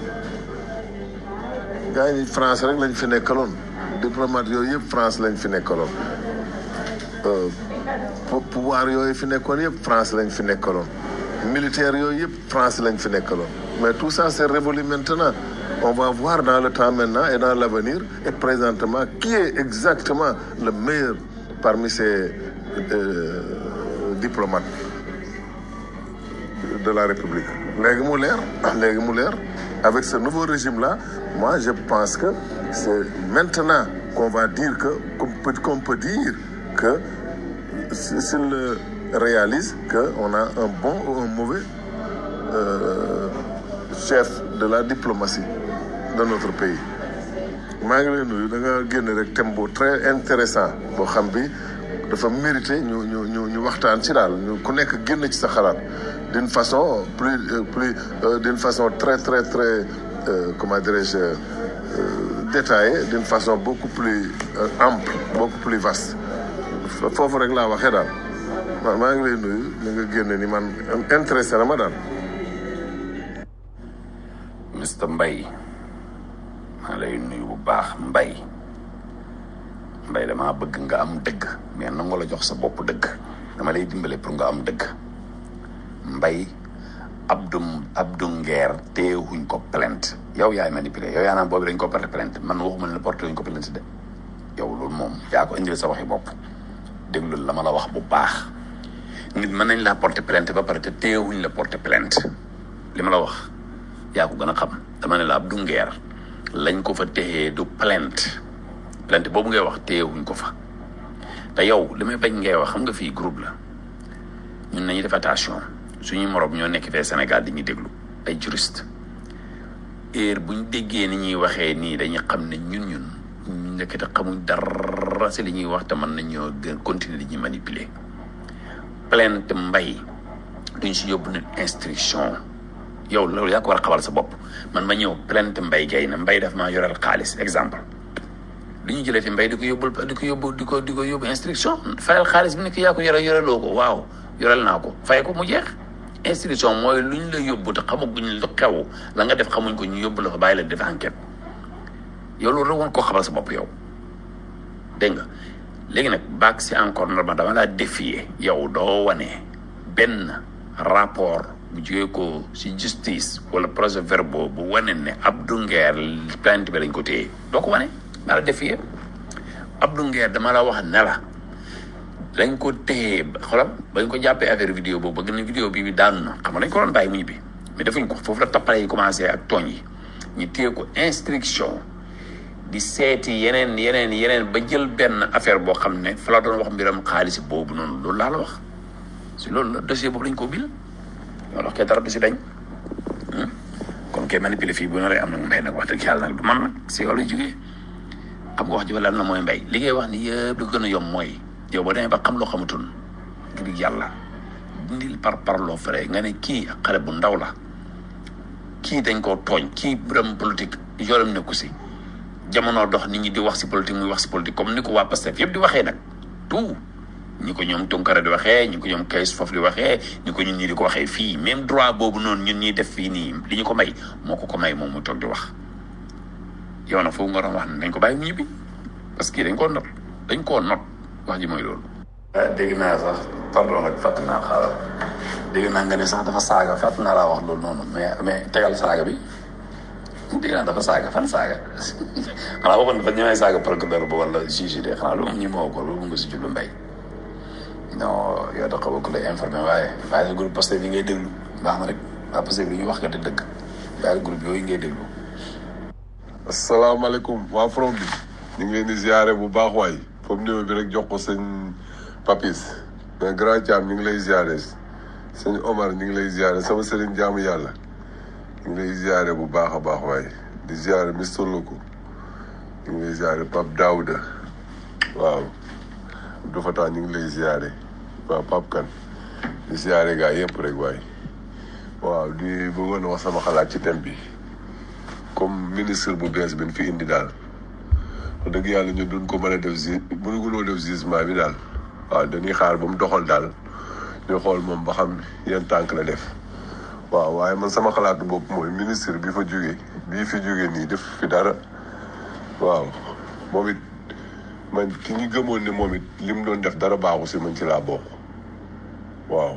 gars yi France rek lañ fi nekkaloon diplomate yooyu yëpp France lañ fi nekkaloon Euh, pou- pouvoir yooyu fi nekkoon yëpp France lañ fi nekkaloon militaire yooyu yëpp France lañ fi nekkaloon mais tout ça c'est révolu maintenant on va voir dans le temps maintenant et dans l'avenir et présentement qui est exactement le meilleur parmi ces euh, diplomates de la République léegi mu leer léegi mu leer avec ce nouveau régime là moi je pense que c'est maintenant qu'on va dire que qu'on peut, qu'on peut dire que s'il le réalise qu'on a un bon ou un mauvais euh, chef de la diplomatie de notre pays maa ngi lay nuyu da nga génn rek thème bu très intéressant boo xam bi dafa mérité ñu ñu ñu ñu waxtaan ci daal ñu ku nekk génn ci sa xalaat d'une façon plus euh, plus euh, d'une façon très très très euh, comment dirais-je euh, détaillée d'une façon beaucoup plus euh, ample beaucoup plus vaste foofu rek laa waxee daal maa maa ngi lay nuyu ni nga génne ni man intéressé na ma daal Mr Mbay maa lay nuyu bu baax Mbay Mbay damaa bëgg nga am dëgg mais nangu la jox sa bopp dëgg dama lay dimbale pour nga am dëgg Mbay Abdou Abdou Nguer teewuñ ko plainte yow yaay manipulé yow yaa naan boobu dañ ko porté plainte man waxuma ne la porté wuñ ko plainte de yow loolu moom yaa ko indil sa waxi bopp déglul la ma la wax bu baax nit mën nañ laa porté plainte ba pare te teewuñ la porté plainte li ma la wax yaa ko gën a xam dama ne la Abdou Nguer lañ ko fa téye du plainte plainte boobu ngay wax téyewuñ ko fa te yow li may bañ ngay wax xam nga fii groupe la ñun nañu def attention suñuy morom ñoo nekk fee Sénégal di ñu déglu ay juriste heure buñ déggee ni ñuy waxee nii dañuy xam ne ñun ñun ñu nekk te xamuñ dara si li ñuy wax te mën nañoo gën continuer di ñuy manipuler plainte mbay duñ si yóbbu nit instruction yow loolu yaa ko war a xamal sa bopp man ma ñëw plainte mbay gay na mbay daf maa yoreel xaalis exemple du ñu jëlee fi mbay di ko yóbbul di ko yóbbu di ko di ko yóbbu instruction fayal xaalis bi nekk yaa ko yore yoreloo ko waaw yorel naa ko fay ko mu jeex instruction mooy luñ la yóbbu te xamaguñ lu xew la nga def xamuñ ko ñu yóbbu la fa bàyyi la def enquête yow loolu rek woon koo xamal sa bopp yow dégg nga léegi nag baag si encore normal dama laa défier yow doo wane benn rapport bu jógee ko si justice wala projet verbal bu wane ne Abdou Nguer plainte bi lañ ko téye doo ko wane maa la défier Abdou Nguer dama la wax ne la dañ ko téye xolam bañ ko jàppee affaire vidéo boobu bëgg na vidéo bi bi daanu na xam nga dañ ko doon bàyyi mu ñibbi mais defuñ ko foofu la tappale yi commencé ak tooñ yi ñu téye ko instruction di seeti yeneen yeneen yeneen ba jël benn affaire boo xam ne fa la doon wax mbiram xaalis boobu noonu loolu laa la wax si loolu la dossier boobu lañ ko bil loolu wax kay dara du si dañ kon kay manipuler fii bu ñu lay am nag mbay nag wax dëgg yàlla nag du man nag si yow lay jógee xam nga wax ji wala na mooy mbay li ngay wax ni yëpp lu ko gën a yomb mooy yow boo demee ba xam loo xamatul ngir yàlla dindil par parloo frais nga ne kii ak xale bu ndaw la kii dañ koo tooñ kii mbiram politique yoonam nekku si jamono dox nit ñi di wax si politique muy wax si politique comme ni ko waa Pastef yëpp di waxee nag tout ñi ko ñoom Tunkara di waxee ñi ko ñoom Kayz Fof di waxee ñi ko ñun ñii di ko waxee fii même droit boobu noonu ñun ñuy def fii nii li ñu ko may moo ko ko may moom mu toog di wax yow nag foofu nga doon wax ne dañ ko bàyyi mu ñibbi parce que dañ koo not dañ koo not wax ji mooy loolu. dégg naa sax pardon nag fàtt naa xaaral dégg naa nga ne sax dafa saaga fàtt naa laa wax loolu noonu mais mais tegal saaga bi dégg naa dafa saaga fan saaga xanaa waxoon dafa ñëwee saaga procureur ba wala juge de xanaa lu mu ñi moo ko loolu nga si jublu mbay non yow da xaw a ku lay informé waaye bàyyi la groupe Pastef yi ngay déglu baax na rek waa Pastef li ñuy wax nga te dëgg bàyyi la groupe yooyu ngay déglu asalaamaaleykum waa from bi ñu ngi leen di ziare bu baax waay foofu numéro bi rek jox ko sëñ Papis mais grand Thiam ñu ngi lay ziare sëñ Omar ñu ngi lay ziare sama sëriñ jaamu yàlla ñu ngi lay ziare bu baax a baax waay di ziare Mister Loko ñu ngi lay ziare Pape Daouda waaw Abdou Fatah ñu ngi lay ziare waaw Pape Kane di ziare gaa yëpp rek waay waaw di bëggoon a wax sama xalaat ci thème bi comme ministre bu bees bi ñu fi indi daal wax dëgg yàlla ñu duñ ko mën a def gi mënugunoo def jugement bi daal waaw dañuy xaar ba mu doxal daal ñu xool moom ba xam yan tànk la def waaw waaye man sama xalaatu bopp mooy ministre bi fa jógee bii fi jógee nii def fi dara waaw moom it man ki ñu gëmoon ne moom it li mu doon def dara baaxu si man ci laa bokk waaw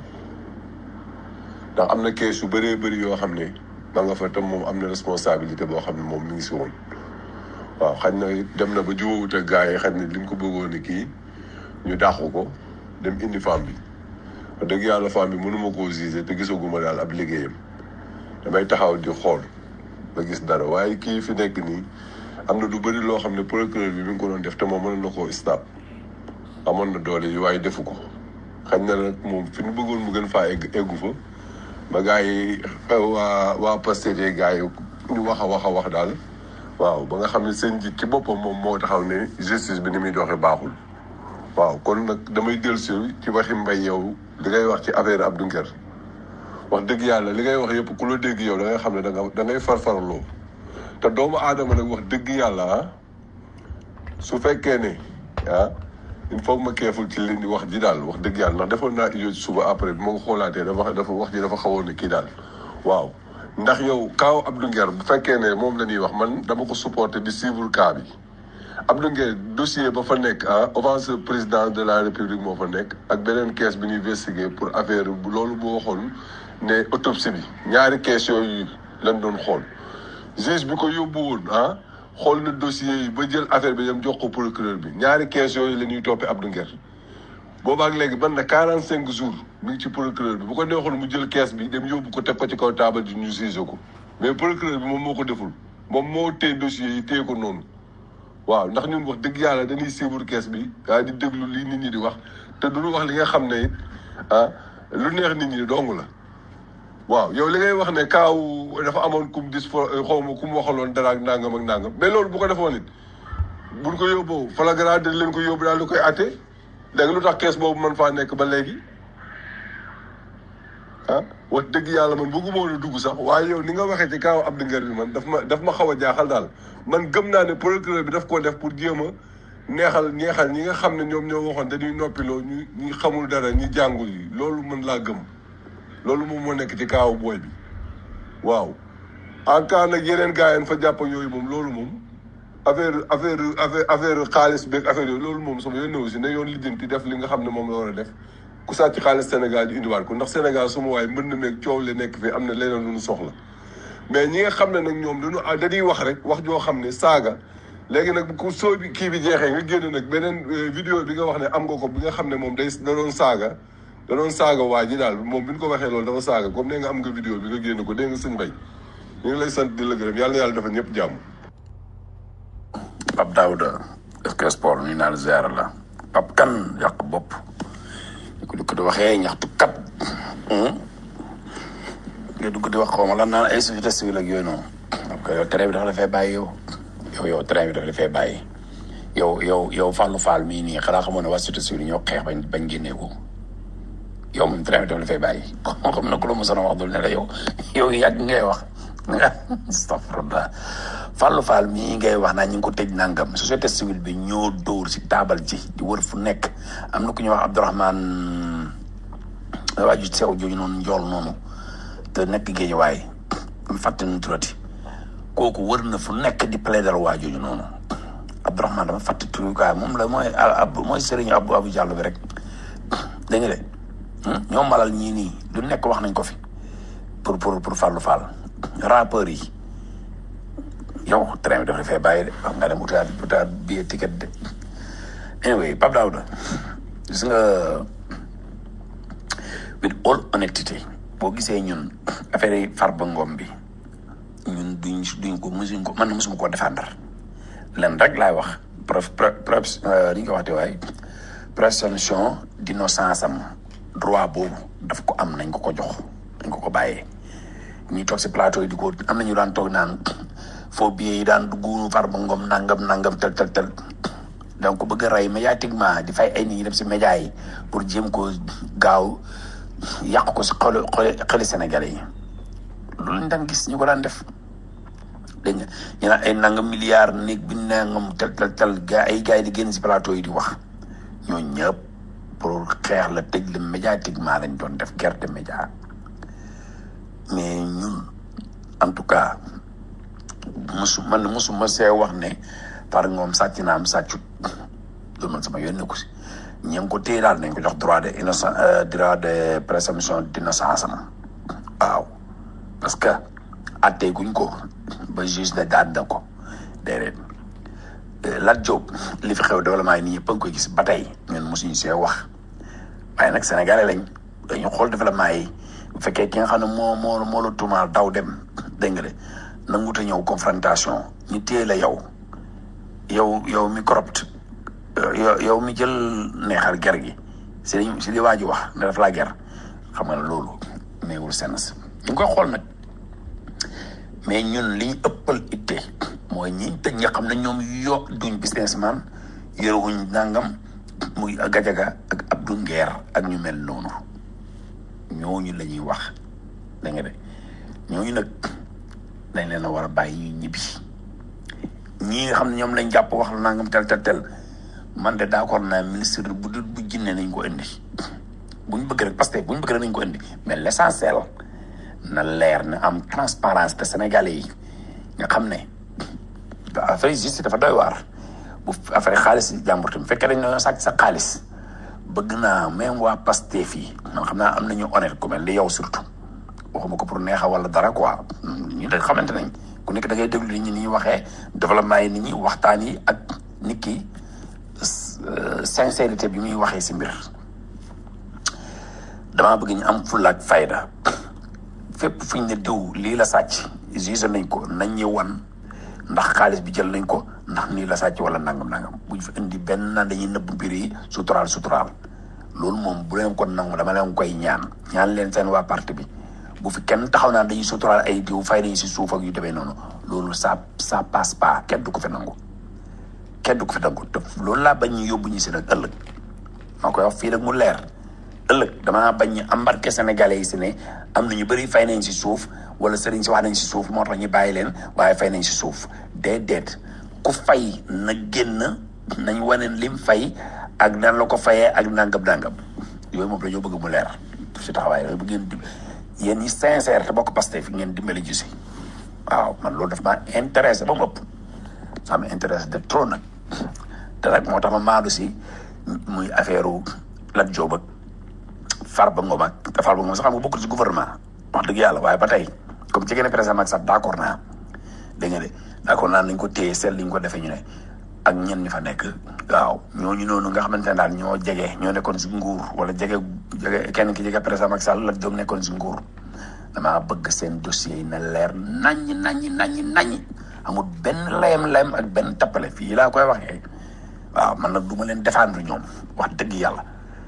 ndax am na kees yu bëree bëri yoo xam ne ma nga fa tam moom am na responsabilité boo xam ne moom mi ngi si woon waaw xañ na dem na ba jubóowut ak gars yi xañ ne li mu ko bëggoon ne kii ñu dàqu ko dem indi femme bi wax dëgg yàlla femme bi mënuma koo gisé te gisaguma daal ab liggéeyam damay taxaw di xool ba gis dara waaye kii fi nekk nii am na lu bëri loo xam ne procureur bi mi ngi ko doon def te moom mën na koo stop amoon na doole yi waaye defu ko xañ na nag moom fi ñu bëggoon mu gën faa egg eggu fa ba gars yi waa waa Pastef gars yi ñu wax a wax a wax daal waaw ba nga xam ne seen njiit ci boppam moom moo taxaw ne justice bi ni muy doxee baaxul waaw kon nag damay dellusi ci waxi mbay yow li ngay wax ci affaire Abdou Nguer wax dëgg yàlla li ngay wax yëpp ku la dégg yow da ngay xam ne da nga da ngay farfarloo te doomu aadama nag wax dëgg yàlla ah su fekkee ne ah il faut ma keeful ci li ni wax ji daal wax dëgg yàlla ndax defoon naa ijo suba après bi ma ko xoolaatee dafa dafa wax ji dafa xawoon ne kii daal waaw ndax yow kaaw Abdou Nguer bu fekkee ne moom la ñuy wax man dama ko supporté di suivre cas bi Abdou Nguer dossier ba fa nekk ah avance président de la république moo fa nekk ak beneen caisse bi ñuy investiguer pour affaire loolu boo waxoon ne autopsie bi ñaari caisse yooyu lañ doon xool juge bi ko yóbbu woon ah xool na dossier yi ba jël affaire bi dem jox ko procureur bi ñaari caisse yooyu la ñuy toppee Abdou Nguer boobaak léegi ban na quarante cinq jours mi ngi ci procureur bi bu ko neexoon mu jël kees bi dem yóbbu ko teg ko ci kaw taabal ji ñu siise ko mais procureur bi moom moo ko deful moom moo téye dossier yi téye ko noonu waaw ndax ñun wax dëgg yàlla dañuy suivre kees bi ah di déglu lii nit ñi di wax te duñu wax li nga xam ne it ah lu neex nit ñi dong la waaw yow li ngay wax ne kaaw dafa amoon kum dis fo xaw ma ku mu waxaloon dara ak nangam ak nangam mais loolu bu ko defoon it buñ ko yóbboo flagrant dañ leen ko yóbbu daal di koy atte léegi lu tax kees boobu man faa nekk ba léegi ah wax dëgg yàlla man bëgguma woon a dugg sax waaye yow ni nga waxee ci kaaw Abdou Nguer bi man daf ma daf ma xaw a jaaxal daal man gëm naa ne procureur bi daf koo def pour jéem a neexal neexal ñi nga xam ne ñoom ñoo waxoon dañuy noppiloo ñu ñi xamul dara ñi jàngul yi loolu mën laa gëm loolu moom moo nekk ci kaawu booy bi waaw en cas nag yeneen gars yi fa jàpp ak yooyu moom loolu moom affaire affaire affaire affaire xaalis beeg affaire yooyu loolu moom sama yoon aussi ne yoon lijjanti def li nga xam ne moom la war a def ku sàcc xaalis Sénégal di indiwaat ko ndax Sénégal suma waay mën na meeg coow li nekk fii am na leneen lu ñu soxla mais ñi nga xam ne nag ñoom dañu ah dañuy wax rek wax joo xam ne saaga léegi nag ku soo bi kii bi jeexee nga génn nag beneen vidéo bi nga wax ne am nga ko bi nga xam ne moom day da doon saaga da doon saaga waa ji daal moom bi ñu ko waxee loolu dafa saaga comme ne nga am nga vidéo bi nga génn ko dégg nga sëñ bay ñu ngi lay sant di la gërëm yàlla na yàlla dafa ñëpp jàmm Pape Daouda est-ce sport ñu naan ziar la Pape kan yàq bopp ñu ko di ko di waxee ñaxtu kat nga dugg di wax xaw ma lan naan ay société civile ak yooyu noonu parce que yow train bi dafa la fay bàyyi yow yow yow train bi dafa la fay bàyyi yow yow yow Fallou Fall mii nii xanaa xamoon ne waa société civile ñoo xeex bañ bañ génnee ko yow moom train bi dafa la fay bàyyi xam na ku la mosoon a wax dul ne la yow yow yàgg ngay wax astafurlah Fallou Fall mii ngay wax naa ñu ngi ko tëj nangam société civile bi ñoo dóor si taabal ji di wër fu nekk am na ku ñuy wax Abdourahmane waa ju sew jooju noonu njool noonu te nekk géej waaye mu fàtte nu turati kooku wër na fu nekk di plaider waa jooju noonu Abdourahmane dama fàtte turu quoi moom la mooy ab mooy Serigne Abou Abou Diallo bi rek dégg nga de ñoom malal ñii nii lu nekk wax nañ ko fi pour pour pour Fallou Fall rappeurs yi yow train bi dafa fee bàyyi de wax nga dem utaat utaat billet ticket de anyway Pape Daouda gis nga with all honesty boo gisee ñun affaire yi Farba Ngom bi ñun duñ duñ ko musuñ ko man musuma koo défendre len rek laay wax preuve preuve ni ñu ko waxte waaye présomption d'innocence am droit boobu daf ko am nañ ko ko jox nañ ko ko bàyyee ñuy toog si plateau yi di ko am nañu daan toog naan faux billets yi daan dugg Farba Ngom nangam nangam tel tel tel donc bëgg a rey médiatiquement di fay ay nit ñi dem si média yi pour jéem ko gaaw yàq ko si xolu xoli xeli Sénégalais yi loolu lañ daan gis ñu ko daan def dégg nga ñu naan ay nangam milliards néeg bi nangam tel tel tel gaa ay gars yi di génn si plateau yi di wax ñooñu ñëpp pour xeex la tëj la médiatiquement lañ doon def guerre de média mais ñun en tout cas musu man musu ma see wax ne par ngoom sàcc na am sàccut loolu man sama yoon nekku si ñi ngi ko téye daal nañ ko jox droit de innocent droit de présomption d'innocence am waaw parce que attee guñ ko ba juge ne daan na ko déedéet Lat Diop li fi xew développement yi nii ñëpp a ngi koy gis ba tey ñun mosuñu see wax waaye nag sénégalais lañ dañu xool développement yi bu fekkee ki nga xam ne moo moo moo la tuumaal daw dem dégg nga de nanguta ñëw confrontation ñu téye la yow yow yow mi corrupt yow yow mi jël neexal ger gi si li si li waa ji wax ne daf laa ger xam nga ne loolu meewul sens ñu ngi koy xool nag mais ñun li ñu ëppal itte mooy ñi tëj nga xam ne ñoom yo duñ businessman yorewuñ nangam muy gajaga ak Abdou Nguer ak ñu mel noonu ñooñu la ñuy wax da nga de ñooñu nag dañ leen a war a bàyyi ñu ñibbi ñii nga xam ne ñoom lañ jàpp wax la nangam tel tel tel man de d'accord naa ministre bu dul bu jinne nañ ko indi buñ bëgg rek parce que buñ bëgg rek nañ ko indi mais l'essentiel na leer na am transparence te sénégalais yi nga xam ne affaire justice dafa doy waar bu affaire xaalis jàmbur tamit fekkee dañ ñoo sàcc sa xaalis bëgg naa même waa Pastef yi man xam naa am nañu honnête ku mel ni yow surtout waxuma ko pour neexa wala dara quoi ñu da xamante nañ ku nekk da ngay déglu nit ñi ni ñuy waxee développement yi nit ñi waxtaan yi ak nit ki sincérité bi muy waxee si mbir damaa bëgg ñu am fulla ak fayda fépp fu ñu ne diw lii la sàcc gise nañ ko nañ ñu wan ndax xaalis bi jël nañ ko ndax nii la sàcc wala nangam nangam buñ fi indi benn naan dañuy nëbb mbir yi suturaal suturaal loolu moom bu leen ko nangu dama leen koy ñaan ñaan leen seen waa parti bi bu fi kenn taxaw naan dañuy suturaal ay diw fay nañ si suuf ak yu demee noonu loolu ça ça passe pas kenn du ko fi nangu kenn du ko fi nangu te loolu laa bañ ñu yóbbu ñu si nag ëllëg maa koy wax fii nag mu leer ëllëg damaa bañ ñu embarqué sénégalais yi si ne am na ñu bëri fay nañ si suuf wala sëriñ si wax nañ si suuf moo tax ñu bàyyi leen waaye fay nañ si suuf déedéet ku fay na génn nañ wane lim fay ak nan la ko fayee ak nangam nangam yooyu moom dañoo bëgg mu leer si taxawaay yooyu bëgg ngeen di yéen ñi sincère te bokk Pastef fi ngeen dimbali ji si waaw man loolu daf maa intéressé ba mu ëpp ça m'intéresse de trop nag te nag moo tax ma maadu si muy affaire Lat Diop ak Farba Ngom ak te Farba Ngom sax xam nga bokkul si gouvernement wax dëgg yàlla waaye ba tey comme ci gën a président Macky Sall d' accord naa dégg nga de d' accord naa nañ ko téye seet liñ ko defee ñu ne ak ñen ñi fa nekk waaw ñooñu noonu nga xamante ne daal ñoo jege ñoo nekkoon si nguur wala jege jege kenn ki jege président Macky Sall Lat Diop nekkoon si nguur damaa bëgg seen dossier yi na leer naññi naññi naññi naññi amul benn layam-layam ak benn tappale fii laa koy waxee waaw man nag du ma leen défendre ñoom wax dëgg yàlla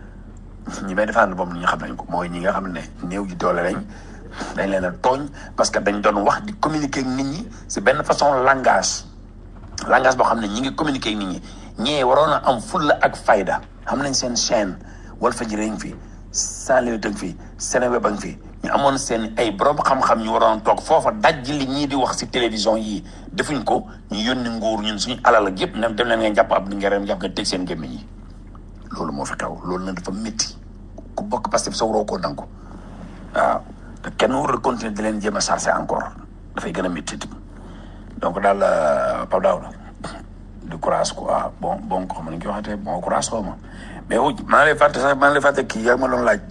ñi may défendre boobu ñi nga xam nañ ko mooy ñi nga xam ne néew ji doole lañ dañ leen a tooñ parce que dañ doon wax di communiquer ak nit ñi si benn façon langage langage boo xam ne ñi ngi communiquer ak nit ñi ñee waroon a am fulla ak fayda xam nañ seen chaîne Walfadjri ngi fi Seneweb a ngi fi Seneweb a ngi fi ñu amoon seen ay borom xam-xam ñu waroon toog foofa daj li ñii di wax si télévision yii defuñ ko ñu yónni nguur ñun suñu alal ak yëpp ne dem leen ngeen jàpp ab ngeen jàpp nga teg seen gémmiñ yi loolu moo fi xew loolu nag dafa métti ku bokk Pastef sa waroo koo nangu waaw te kenn warul continuer di leen jéem a chargé encore dafay gën a métti donc daal Pape Daouda du courage quoi bon bon ko xam ne ki waxatee bon courage xaw ma mais wu maa ngi lay fàtte sax maa ngi lay fàtte kii yaa ma doon laaj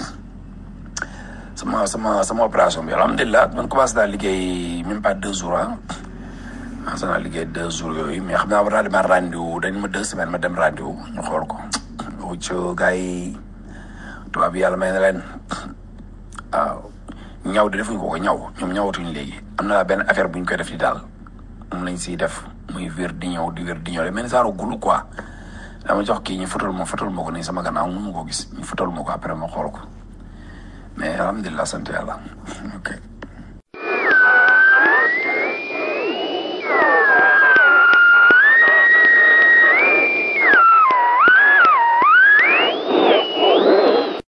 sama sama sama opération bi alhamdulilah man commencé naa liggéey même pas deux jours ah commencé naa liggéey deux jours yooyu mais xam naa war naa demaat rendez-vous dañ ma deux semaines ma dem rendez-vous ñu xool ko ci gars yi tubaab bi yàlla may na leen waaw ñaw de defuñ ko ko ñaw ñoom ñawatuñ léegi am na benn affaire bu ñu koy def di daal moom lañ siy def muy wér di ñëw di wér di ñëw de mais genre gulu quoi dama jox kii ñu fotal ma fotal ma ko nii sama gannaaw mun ma koo gis ñu fotal ma ko après ma xool ko mais alhamdulilah sant yàlla ok